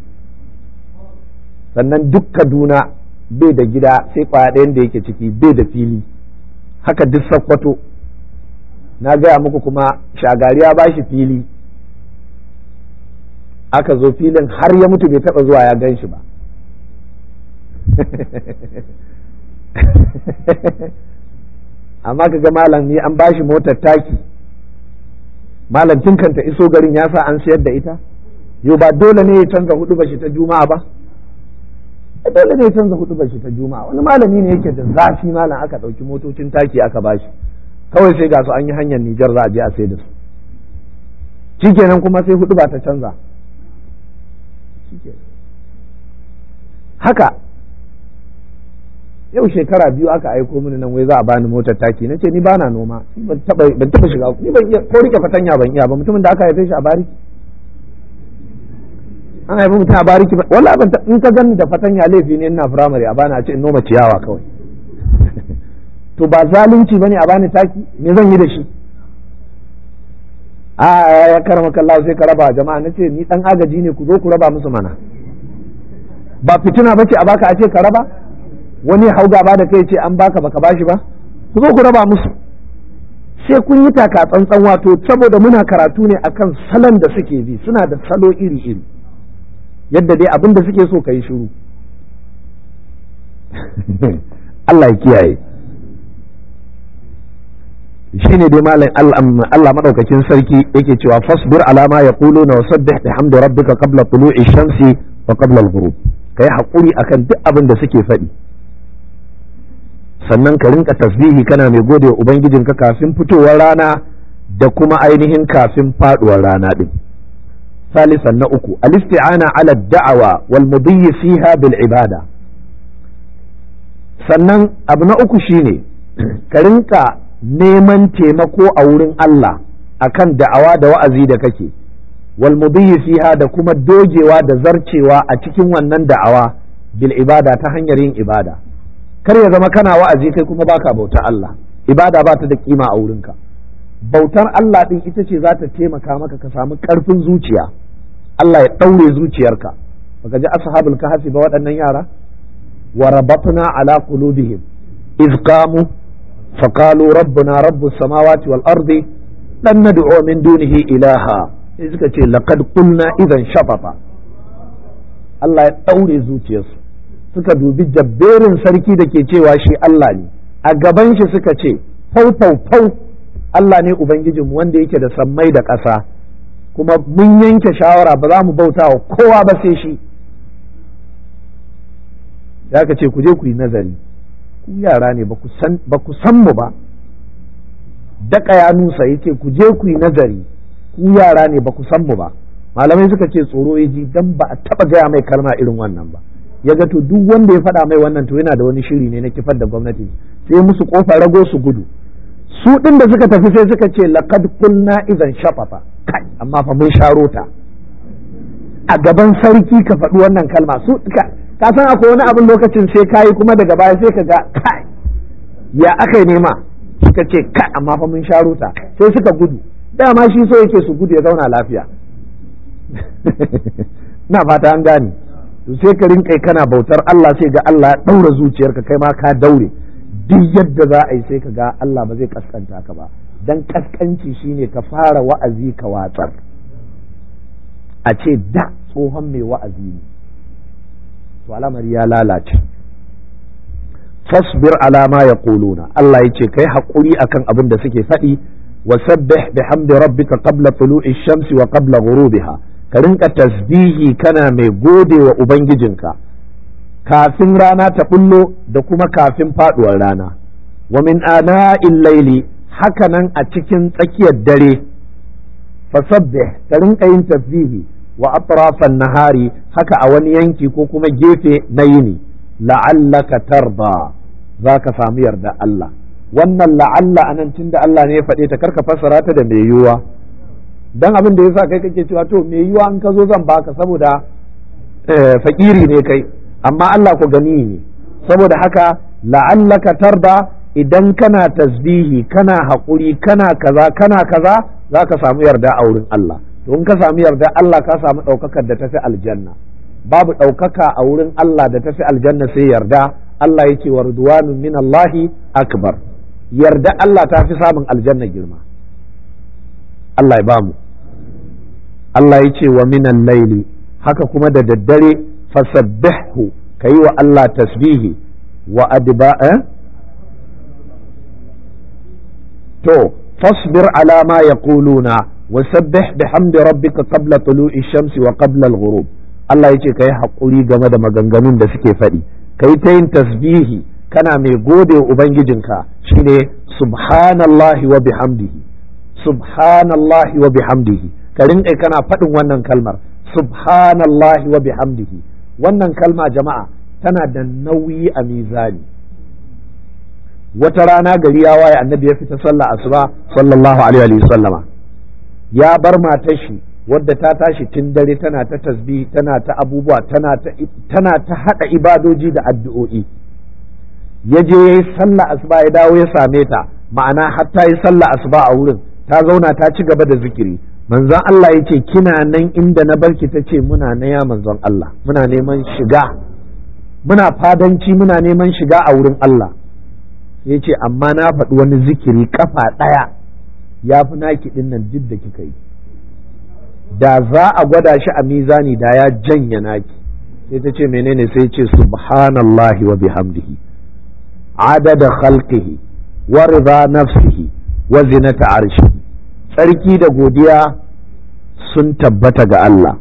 sannan duk kaduna bai da gida sai kwaya ɗayan da yake ciki bai da fili haka duk sakkwato na gaya muku kuma shagari ya bashi fili aka zo filin har ya mutu bai taba zuwa ya gan shi ba amma ka ga malam ni an bashi motar taki malam tun kanta iso garin ya sa an sayar da ita yau ba dole ne ya canza hudu bashi ta juma'a ba dole ne ya canza hudu bashi ta juma'a wani malami ne yake da zafi malam aka ɗauki motocin taki aka bashi kawai sai ga su an yi hanyar Nijar za a je a sai da su shikenan kuma sai hudu ba ta canza haka yau shekara biyu aka aiko mini nan wai za a bani motar taki na ce ni bana noma ban taba shiga ni ban iya ko rike fatanya ban iya ba mutumin da aka haife shi a bariki an haifi mutum a bariki ba wallahi ban in ka gani da fatanya laifi ne ina firamare a bani a ce in noma ciyawa kawai to ba zalunci bane a bani taki me zan yi da shi a ya karama kallahu sai ka raba jama'a na ce ni dan agaji ne ku zo ku raba musu mana ba fitina bace a baka a ce ka raba wani hau gaba da kai ce an baka baka bashi ba ku zo ku raba musu sai kun yi taka tsantsan wato saboda muna karatu ne akan salon da suke bi suna da salo iri iri yadda dai abin da suke so ka yi shiru Allah ya kiyaye shine dai malam Allah madaukakin sarki yake cewa fasbir ala ma yaquluna wa sabbih bihamdi rabbika qabla tulu'i shamsi wa qabla al-ghurub kai hakuri akan duk abin da suke faɗi sannan ka rinka tasbihi kana mai gode wa ubangijinka kafin fitowar rana da kuma ainihin kafin faduwar rana din salisan na uku al-isti'ana ala da'awa wal mudhi fiha bil ibada sannan abu na uku shine ka rinka neman taimako a wurin Allah akan da'awa da wa'azi da kake wal mudhi fiha da kuma dogewa da zarcewa a cikin wannan da'awa bil ibada ta hanyar yin ibada kar ya zama kana wa'azi kai kuma baka bauta Allah ibada ba ta da kima a wurinka bautar Allah din ita ce za ta taimaka maka ka samu karfin zuciya Allah ya ɗaure zuciyarka baka ji ashabul kahfi ba waɗannan yara wa rabatna ala qulubihim iz qamu faqalu rabbuna rabbus samawati wal ardi lan nad'u min dunihi ilaha sai suka ce laqad qulna idan shatata Allah ya daure zuciyarsu suka dubi jabberin sarki da ke cewa shi Allah ne a gaban shi suka ce fau fau fau Allah ne ubangijinmu wanda yake da sammai da ƙasa kuma mun yanke shawara ba za mu bauta wa kowa ba sai shi ya ka ce ku je ku yi nazari ku yara ne ba ku san mu ba daka ya nusa ya ce ku je ku yi nazari ku yara ne ba ku san mu ba malamai suka ce tsoro ya ji dan ba a taba gaya mai kalma irin wannan ba ya ga to duk wanda ya faɗa mai wannan to yana da wani shiri ne na kifar da gwamnati sai musu kofa rago su gudu su ɗin da suka tafi sai suka ce laqad kulna idan shafafa kai amma fa mun sharo ta a gaban sarki ka faɗi wannan kalma su ka san akwai wani abin lokacin sai kayi kuma daga baya sai ka ga kai ya aka nema suka ce kai amma fa mun sharo ta sai suka gudu dama shi so yake su gudu ya zauna lafiya na fata an gane to sai ka rinka kana bautar Allah sai ga Allah ya daura zuciyarka kai ma ka daure duk yadda za a yi sai ka ga Allah ba zai kaskanta ka ba dan kaskanci shine ka fara wa'azi ka watsar a ce da tsohon mai wa'azi ne to al'amari ya lalace fasbir ala ma yaquluna Allah yace kai hakuri akan abin da suke faɗi wasabbih bihamdi rabbika qabla tulu'i shamsi wa qabla ghurubiha ka rinka tasbihi kana mai gode wa ubangijinka kafin rana ta bullo da kuma kafin faduwar rana wa min ana'il laili hakanan a cikin tsakiyar dare fasabbih ka rinka yin tasbihi wa atrafan nahari haka a wani yanki ko kuma gefe na yini la'allaka tarda za ka samu yarda Allah wannan la'alla anan tunda Allah ne ya faɗe ta karka fassara ta da mai yiwuwa dan abin da yasa kai kake cewa to mai yiwuwa in ka zo zan baka saboda fakiri ne kai amma Allah ku gani ne saboda haka la'allaka tarda idan kana tasbihi kana haƙuri kana kaza kana kaza za ka samu yarda a wurin Allah to in ka samu yarda Allah ka samu ɗaukakar da tafi aljanna babu ɗaukaka a wurin Allah da tafi aljanna sai yarda Allah ya ce wa ridwanun min Allahi akbar yarda Allah ta fi samun aljanna girma Allah ya bamu Allah ya ce wa minan laili haka kuma da daddare fasabbihu kayi wa Allah tasbihi wa adba to fasbir ala ma yaquluna wasabbih bihamdi rabbika qabla tulu'i shamsi wa qabla al-ghurub Allah yace kai hakuri game da maganganun da suke faɗi kai ta yin tasbihi kana mai gode wa ubangijinka shine subhanallahi wa bihamdihi subhanallahi wa bihamdihi ka rinƙa kana faɗin wannan kalmar subhanallahi wa bihamdihi wannan kalma jama'a tana da nauyi a mizani wata rana gari ya waye annabi ya fita sallah asuba sallallahu alaihi wa sallama ya bar matar shi wadda ta tashi tun dare tana ta tasbih tana ta abubuwa tana ta tana ta hada ibadoji da addu'o'i ya je yayi sallah asuba ya dawo ya same ta ma'ana har ta yi sallah asuba a wurin ta zauna ta ci gaba da zikiri manzon Allah ya ce kina nan inda na barki ta ce muna na ya manzon Allah muna neman shiga muna fadanci muna neman shiga a wurin Allah ya ce amma na faɗi wani zikiri kafa ɗaya ya fi naki ɗin nan duk da kika yi da za a gwada shi a mizani da ya janya naki sai ta ce menene sai ce subhanallahi wa bihamdihi adada khalqihi wa rida nafsihi wa zinata arshihi tsarki da godiya sun tabbata ga Allah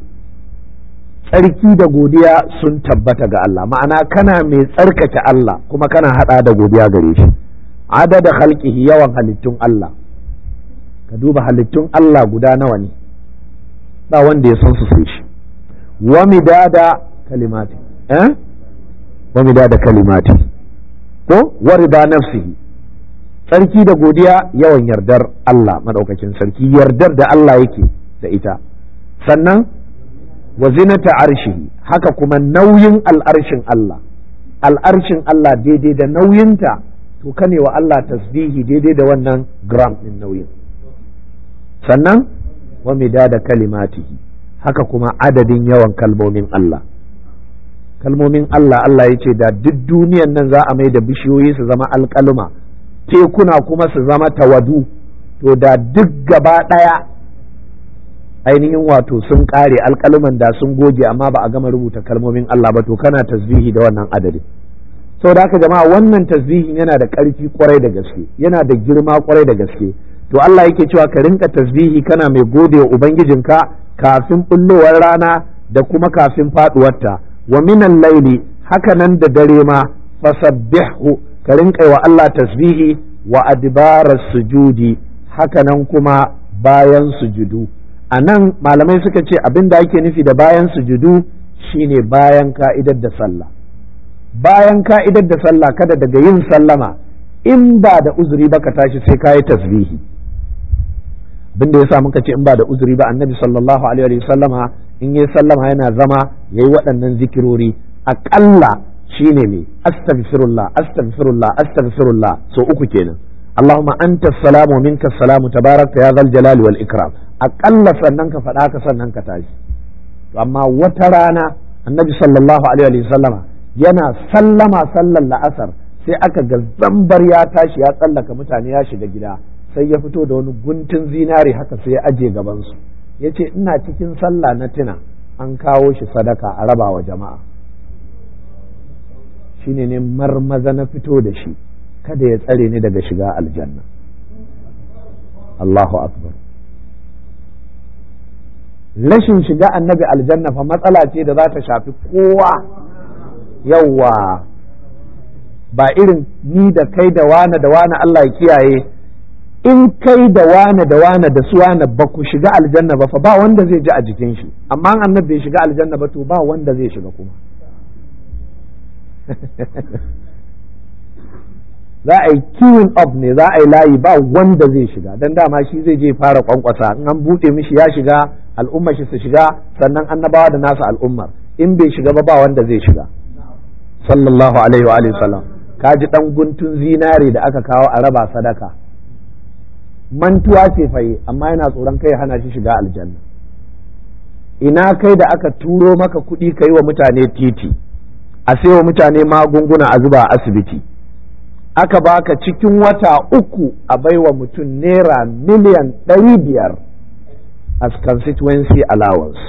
tsarki da godiya sun tabbata ga Allah ma'ana kana mai tsarkake Allah kuma kana hada da godiya gare shi adada khalqihi yawan halittun Allah ka duba halittun Allah guda nawa ne ba wanda ya san su sai shi wa midada kalimati eh wa midada kalimati ko wa rida nafsihi tsarki da godiya yawan yardar Allah madaukakin sarki yardar da Allah yake da ita sannan wa zinata arshihi haka kuma nauyin al'arshin Allah al'arshin Allah daidai da nauyinta to kane wa Allah tasbihi daidai da wannan gram din nauyin sannan wa midada kalimatihi haka kuma adadin yawan kalmomin Allah kalmomin Allah Allah ya ce da duk duniyan nan za a mai da bishiyoyi su zama alƙaluma tekuna kuma su zama tawadu to da duk gaba ɗaya ainihin wato sun ƙare alƙaluman da sun goge amma ba a gama rubuta kalmomin Allah ba to kana tasbihi da wannan adadin da haka jama'a wannan tasbihin yana da ƙarfi kwarai da gaske yana da girma kwarai da gaske to Allah yake cewa ka rinka tasbihi kana mai gode wa ubangijinka kafin bullowar rana da kuma kafin faduwarta wa minan laili haka nan da dare ma fasabbihu ka rinka wa Allah tasbihi wa adbaras sujudi haka nan kuma bayan sujudu a nan malamai suka ce abin da ake nufi da bayan sujudu shine bayan ka'idar da sallah bayan ka'idar da sallah kada daga yin sallama in ba da uzuri ba ka tashi sai ka yi tasbihi abin da yasa muka ce in ba da uzuri ba annabi sallallahu alaihi wa sallama in yi sallama yana zama yayi waɗannan zikirori aƙalla shine ne astaghfirullah astaghfirullah astaghfirullah so uku kenan اللهم أنت السلام ومنك السلام تبارك يا ذا الجلال والإكرام أقل سننك فداك سننك تاج أما وترانا النبي صلى الله عليه وسلم yana sallama sallar la'asar sai aka ga zambar ya tashi ya tsallaka mutane ya shiga gida sai ya fito da wani guntun zinari haka sai ya aje gabansu ya ce ina cikin sallah na tuna an kawo shi sadaka a raba wa jama'a shine ne marmaza na fito da shi kada ya tsare ni daga shiga aljanna Allahu akbar rashin shiga annabi aljanna fa matsala ce da za ta shafi kowa yawwa ba irin ni da kai da wane da wane Allah ya kiyaye in kai da wane da wane da su wane ba ku shiga aljanna ba fa ba wanda zai ji a jikin shi amma annabi bai shiga aljanna ba to ba wanda zai shiga kuma za a yi queuing up ne za a yi layi ba wanda zai shiga dan dama shi zai je fara kwankwasa in an buɗe mishi ya shiga al'ummar shi su shiga sannan annabawa da nasa al'ummar in bai shiga ba ba wanda zai shiga sallallahu alaihi wa alihi sallam ka ji dan guntun zinare da aka kawo a raba sadaka mantuwa ce faye amma yana tsoron kai hana shi shiga aljanna ina kai da aka turo maka kuɗi ka yi wa mutane titi a sai wa mutane magunguna a zuba a asibiti aka baka cikin wata uku a baiwa mutum naira miliyan ɗari biyar as constituency allowance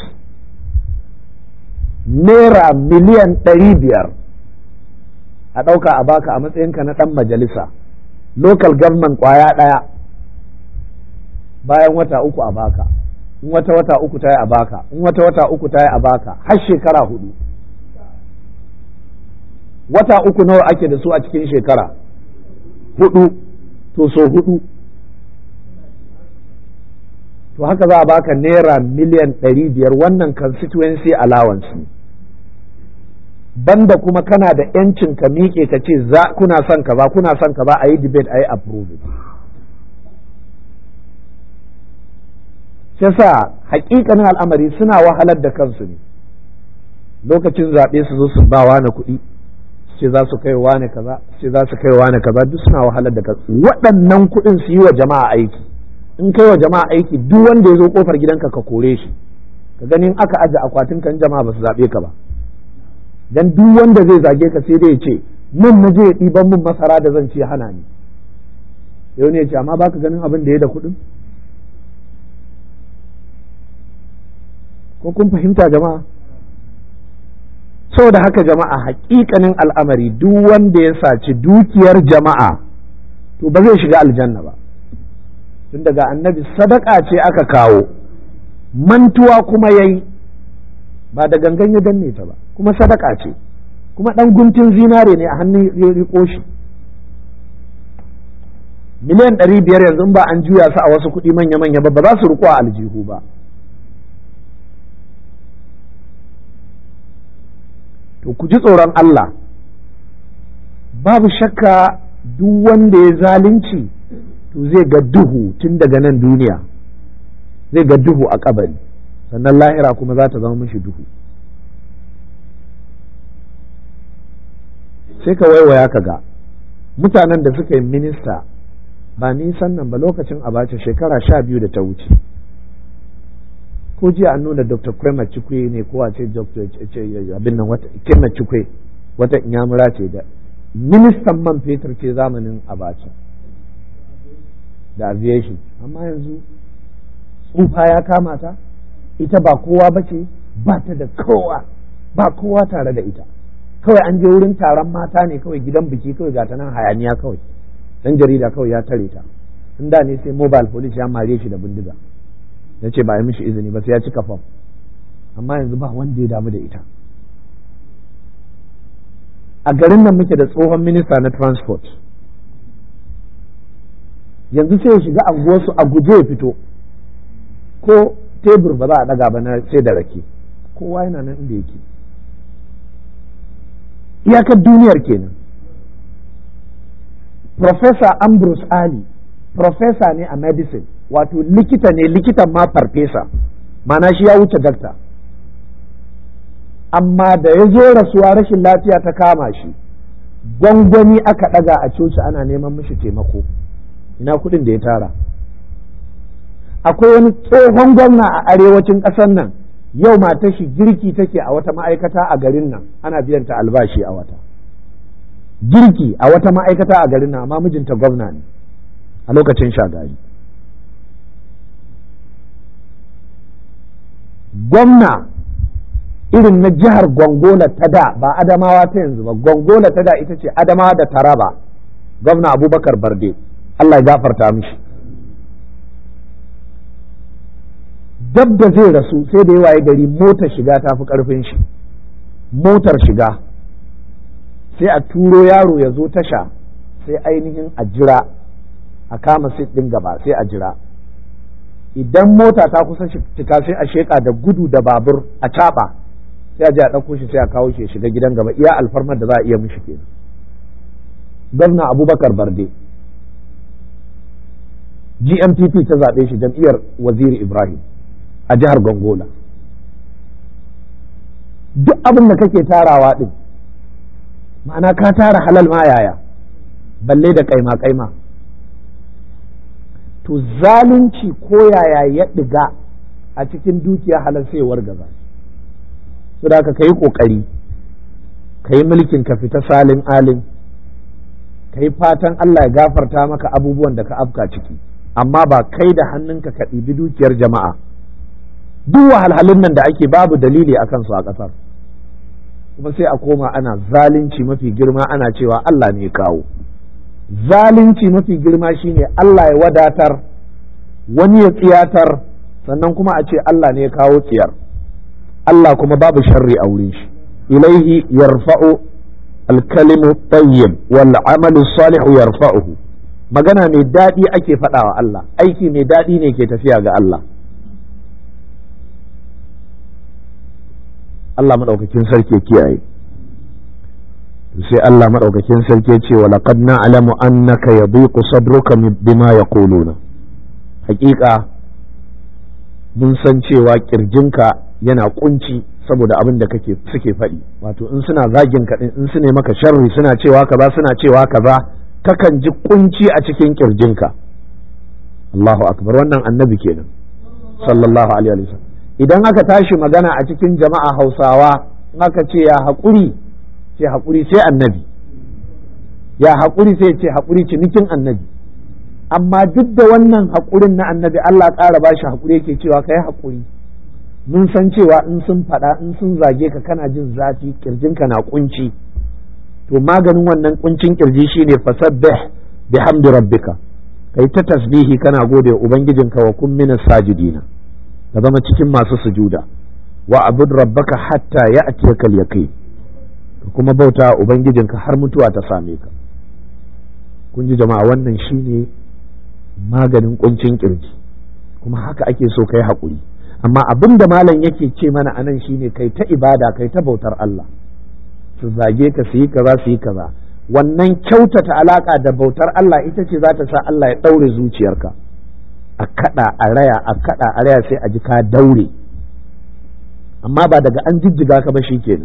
naira miliyan ɗari biyar a ɗauka a baka a matsayinka na ɗan majalisa local government ƙwaya ɗaya bayan wata uku a baka in wata wata uku ta yi a baka in wata wata uku ta yi a baka har shekara hudu wata uku nawa ake da su a cikin shekara hudu to so hudu to haka za a baka naira miliyan ɗari biyar wannan constituency allowance ne banda kuma kana da yancin ka miƙe ka ce za kuna son ka ba kuna son ka ba a yi debate a yi approve yasa hakikanin al'amari suna wahalar da kansu ne lokacin zaɓe su zo su ba wani kuɗi ce za su kai wane kaza ce za su kai wane kaza duk suna wahalar da kansu waɗannan kuɗin su yi wa jama'a aiki in kai wa jama'a aiki duk wanda ya zo kofar gidanka ka kore shi ka ganin aka aje akwatin kan jama'a ba su zaɓe ka ba dan duk wanda zai zage ka sai dai ya ce nan na je ya ɗiban min masara da zan ce hana ni yau ne ya ce amma baka ganin abin da ya da kuɗin ko kun fahimta jama'a saboda haka jama'a hakikanin al'amari duk wanda ya saci dukiyar jama'a to ba zai shiga aljanna ba tun daga annabi sadaka ce aka kawo mantuwa kuma yayi ba da gangan ya danne ta ba kuma sadaka ce kuma ɗan guntun zinare ne a hannun riko shi miliyan ɗari biyar yanzu ba an juya su a wasu kuɗi manya-manya ba ba za su riko a aljihu ba to ku ji tsoron Allah babu shakka duk wanda ya zalunci to zai ga duhu tun daga nan duniya zai ga duhu a kabari sannan lahira kuma za ta zama mishi duhu sai ka waiwaya ka ga mutanen da suka yi minista ba nisan nan ba lokacin abace shekara sha biyu da ta wuce ko jiya an nuna dr kwema chikwe ne ko a ce abin nan wata kema chikwe wata inyamura ce da ministan man fetur ce zamanin abacha da aviation amma yanzu tsufa ya kama ta ita ba kowa ba ce ba ta da kowa ba kowa tare da ita kawai an je wurin taron mata ne kawai gidan biki kawai ga ta nan hayaniya kawai dan jarida kawai ya tare ta in da ne sai mobile police ya mare shi da bindiga ya ce ba ya mishi izini ba sai ya cika fam amma yanzu ba wanda ya damu da ita a garin nan muke da tsohon minista na transport yanzu sai ya shiga anguwarsu a guje ya fito ko tebur ba za a daga ba na sai da rake kowa yana nan inda yake iyakar duniyar kenan Professor Ambrose Ali Professor ne a medicine wato likita ne likitan ma farfesa mana shi ya wuce dakta amma da ya zo rasuwa rashin lafiya ta kama shi gwangwani aka ɗaga a coci ana neman mishi taimako ina kuɗin da ya tara akwai wani tsohon gwamna a arewacin ƙasar nan yau matar shi girki take a wata ma'aikata a garin nan ana biyan ta albashi a wata girki a wata ma'aikata a garin nan amma mijinta gwamna ne a lokacin shagari gwamna irin na jihar gongola ta da ba adamawa ta yanzu ba gongola ta da ita ce adamawa da taraba gwamna abubakar barde allah ya gafarta mishi dab da zai rasu sai da yawa gari motar shiga ta fi karfin shi motar shiga sai a turo yaro ya zo tasha sai ainihin a jira a kama sit ɗin gaba sai a jira idan mota ta kusa cika sai a sheka da gudu da babur a caɓa sai a je a ɗauko shi sai a kawo shi ya shiga gidan gaba iya alfarmar da za a iya mishi kenan gwamna abubakar barde gmpp ta zaɓe shi jam'iyyar waziri ibrahim a jihar gongola duk abin da kake tarawa ɗin ma'ana ka tara halal ma yaya balle da kaima kaima to zalunci ko yaya ya ɗiga a cikin dukiya halal sai wargaza su da ka yi ƙoƙari ka yi mulkin ka fita salin alin ka yi fatan Allah ya gafarta maka abubuwan da ka afka ciki amma ba kai da hannunka ka ɗibi dukiyar jama'a duk wahalhalun nan da ake babu dalili a kansu a ƙasar kuma sai a koma ana zalunci mafi girma ana cewa Allah ne ya kawo zalunci mafi girma shine Allah ya wadatar wani ya tsiyatar sannan kuma a ce Allah ne ya kawo tsiyar Allah kuma babu sharri a wurin shi ilaihi yarfa'u alkalimu tayyib wal amalu salihu yarfa'uhu magana mai daɗi ake faɗawa Allah aiki mai daɗi ne ke tafiya ga Allah Allah maɗaukakin sarki ya kiyaye sai Allah maɗaukakin sarki ce wa laqad na'lamu annaka yadhiqu sadruka bima yaquluna hakika mun san cewa kirjinka yana kunci saboda abin da kake suke faɗi wato in suna zagin ka in su ne maka sharri suna cewa kaza suna cewa kaza kakan ji kunci a cikin kirjinka Allahu akbar wannan annabi kenan sallallahu alaihi wasallam idan aka tashi magana a cikin jama'a Hausawa aka ce ya haƙuri ce haƙuri sai annabi ya haƙuri sai ce haƙuri cinikin annabi amma duk da wannan haƙurin na annabi Allah ƙara ba shi haƙuri yake cewa ka yi haƙuri mun san cewa in sun faɗa in sun zage ka kana jin zafi ƙirjinka na ƙunci to maganin wannan ƙuncin ƙirji shine fasabbih bihamdi rabbika kai ta tasbihi kana gode wa ubangijinka wa kun minas sajidina ka zama cikin masu sujuda wa abud rabbaka hatta ya'tiyaka al-yaqin ka kuma bauta ubangijinka har mutuwa ta same ka kun ji jama'a wannan shine maganin kuncin kirji kuma haka ake so kai haƙuri amma abin da malam yake ce mana anan shine kai ta ibada kai ta bautar Allah su zage ka su yi kaza su yi kaza wannan kyautata alaka da bautar Allah ita ce za ta sa Allah ya ɗaure zuciyarka a kaɗa a raya a kaɗa a raya sai a ji ka daure amma ba daga an jijjiga ka ba shi kenan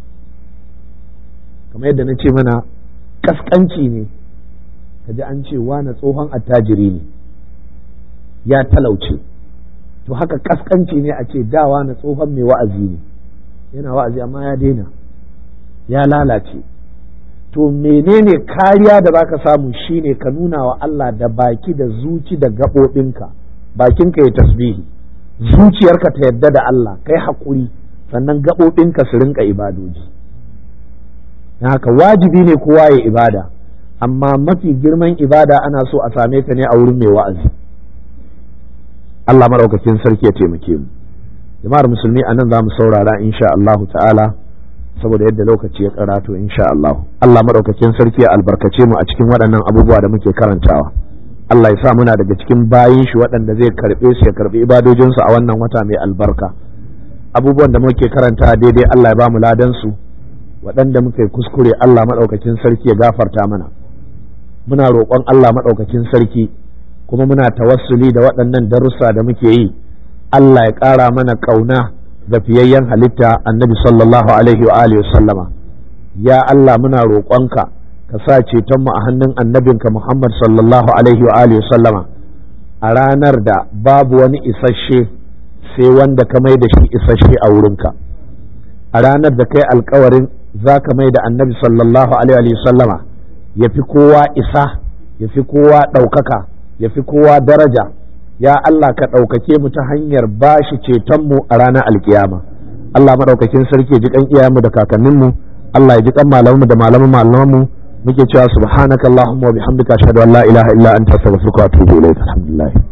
kamar yadda na ce mana kaskanci ne ka ji an ce na tsohon attajiri ne ya talauce to haka kaskanci ne a ce dawa na tsohon mai wa'azi ne yana wa'azi amma ya daina ya lalace to menene kariya da zaka samu shine ka nuna wa Allah da baki da zuci da gaɓoɓinka bakinka ya tasbihi zuciyarka ta yadda da Allah kai haƙuri sannan gaɓoɓinka su rinka ibadoji haka wajibi ne kowa ya ibada amma mafi girman ibada ana so a same ta ne a wurin mai wa'azi Allah maɗaukakin sarki ya taimake mu jama'ar musulmi a nan za mu saurara insha Allahu ta'ala saboda yadda lokaci ya karatu insha Allah Allah maɗaukakin sarki ya albarkace mu a cikin waɗannan abubuwa da muke karantawa Allah ya sa muna daga cikin bayin shi waɗanda zai karɓe su ya karɓi ibadojinsu a wannan wata mai albarka abubuwan da muke karanta daidai Allah ya ba mu ladan su waɗanda muka yi kuskure Allah maɗaukakin sarki ya gafarta mana muna roƙon Allah maɗaukakin sarki kuma muna tawassuli da waɗannan darussa da muke yi Allah ya ƙara mana ƙauna ga fiyayyen halitta annabi sallallahu alaihi wa alihi sallama ya Allah muna roƙonka ka sa cetonmu a hannun annabinka Muhammad sallallahu alaihi wa alihi sallama a ranar da babu wani isasshe sai wanda ka mai da shi isasshe a wurinka a ranar da kai alkawarin za ka mai da annabi sallallahu alaihi wa sallama ya fi kowa isa ya fi kowa ɗaukaka ya fi kowa daraja ya Allah ka ɗaukake mu ta hanyar ba shi cetonmu a ranar alkiyama Allah maɗaukakin sarki ji kan iyayenmu da kakanninmu Allah ya ji kan malamanmu da malaman malamanmu muke cewa subhanakallahumma wa bihamdika ashhadu an la ilaha illa anta astaghfiruka wa atubu ilayk alhamdulillah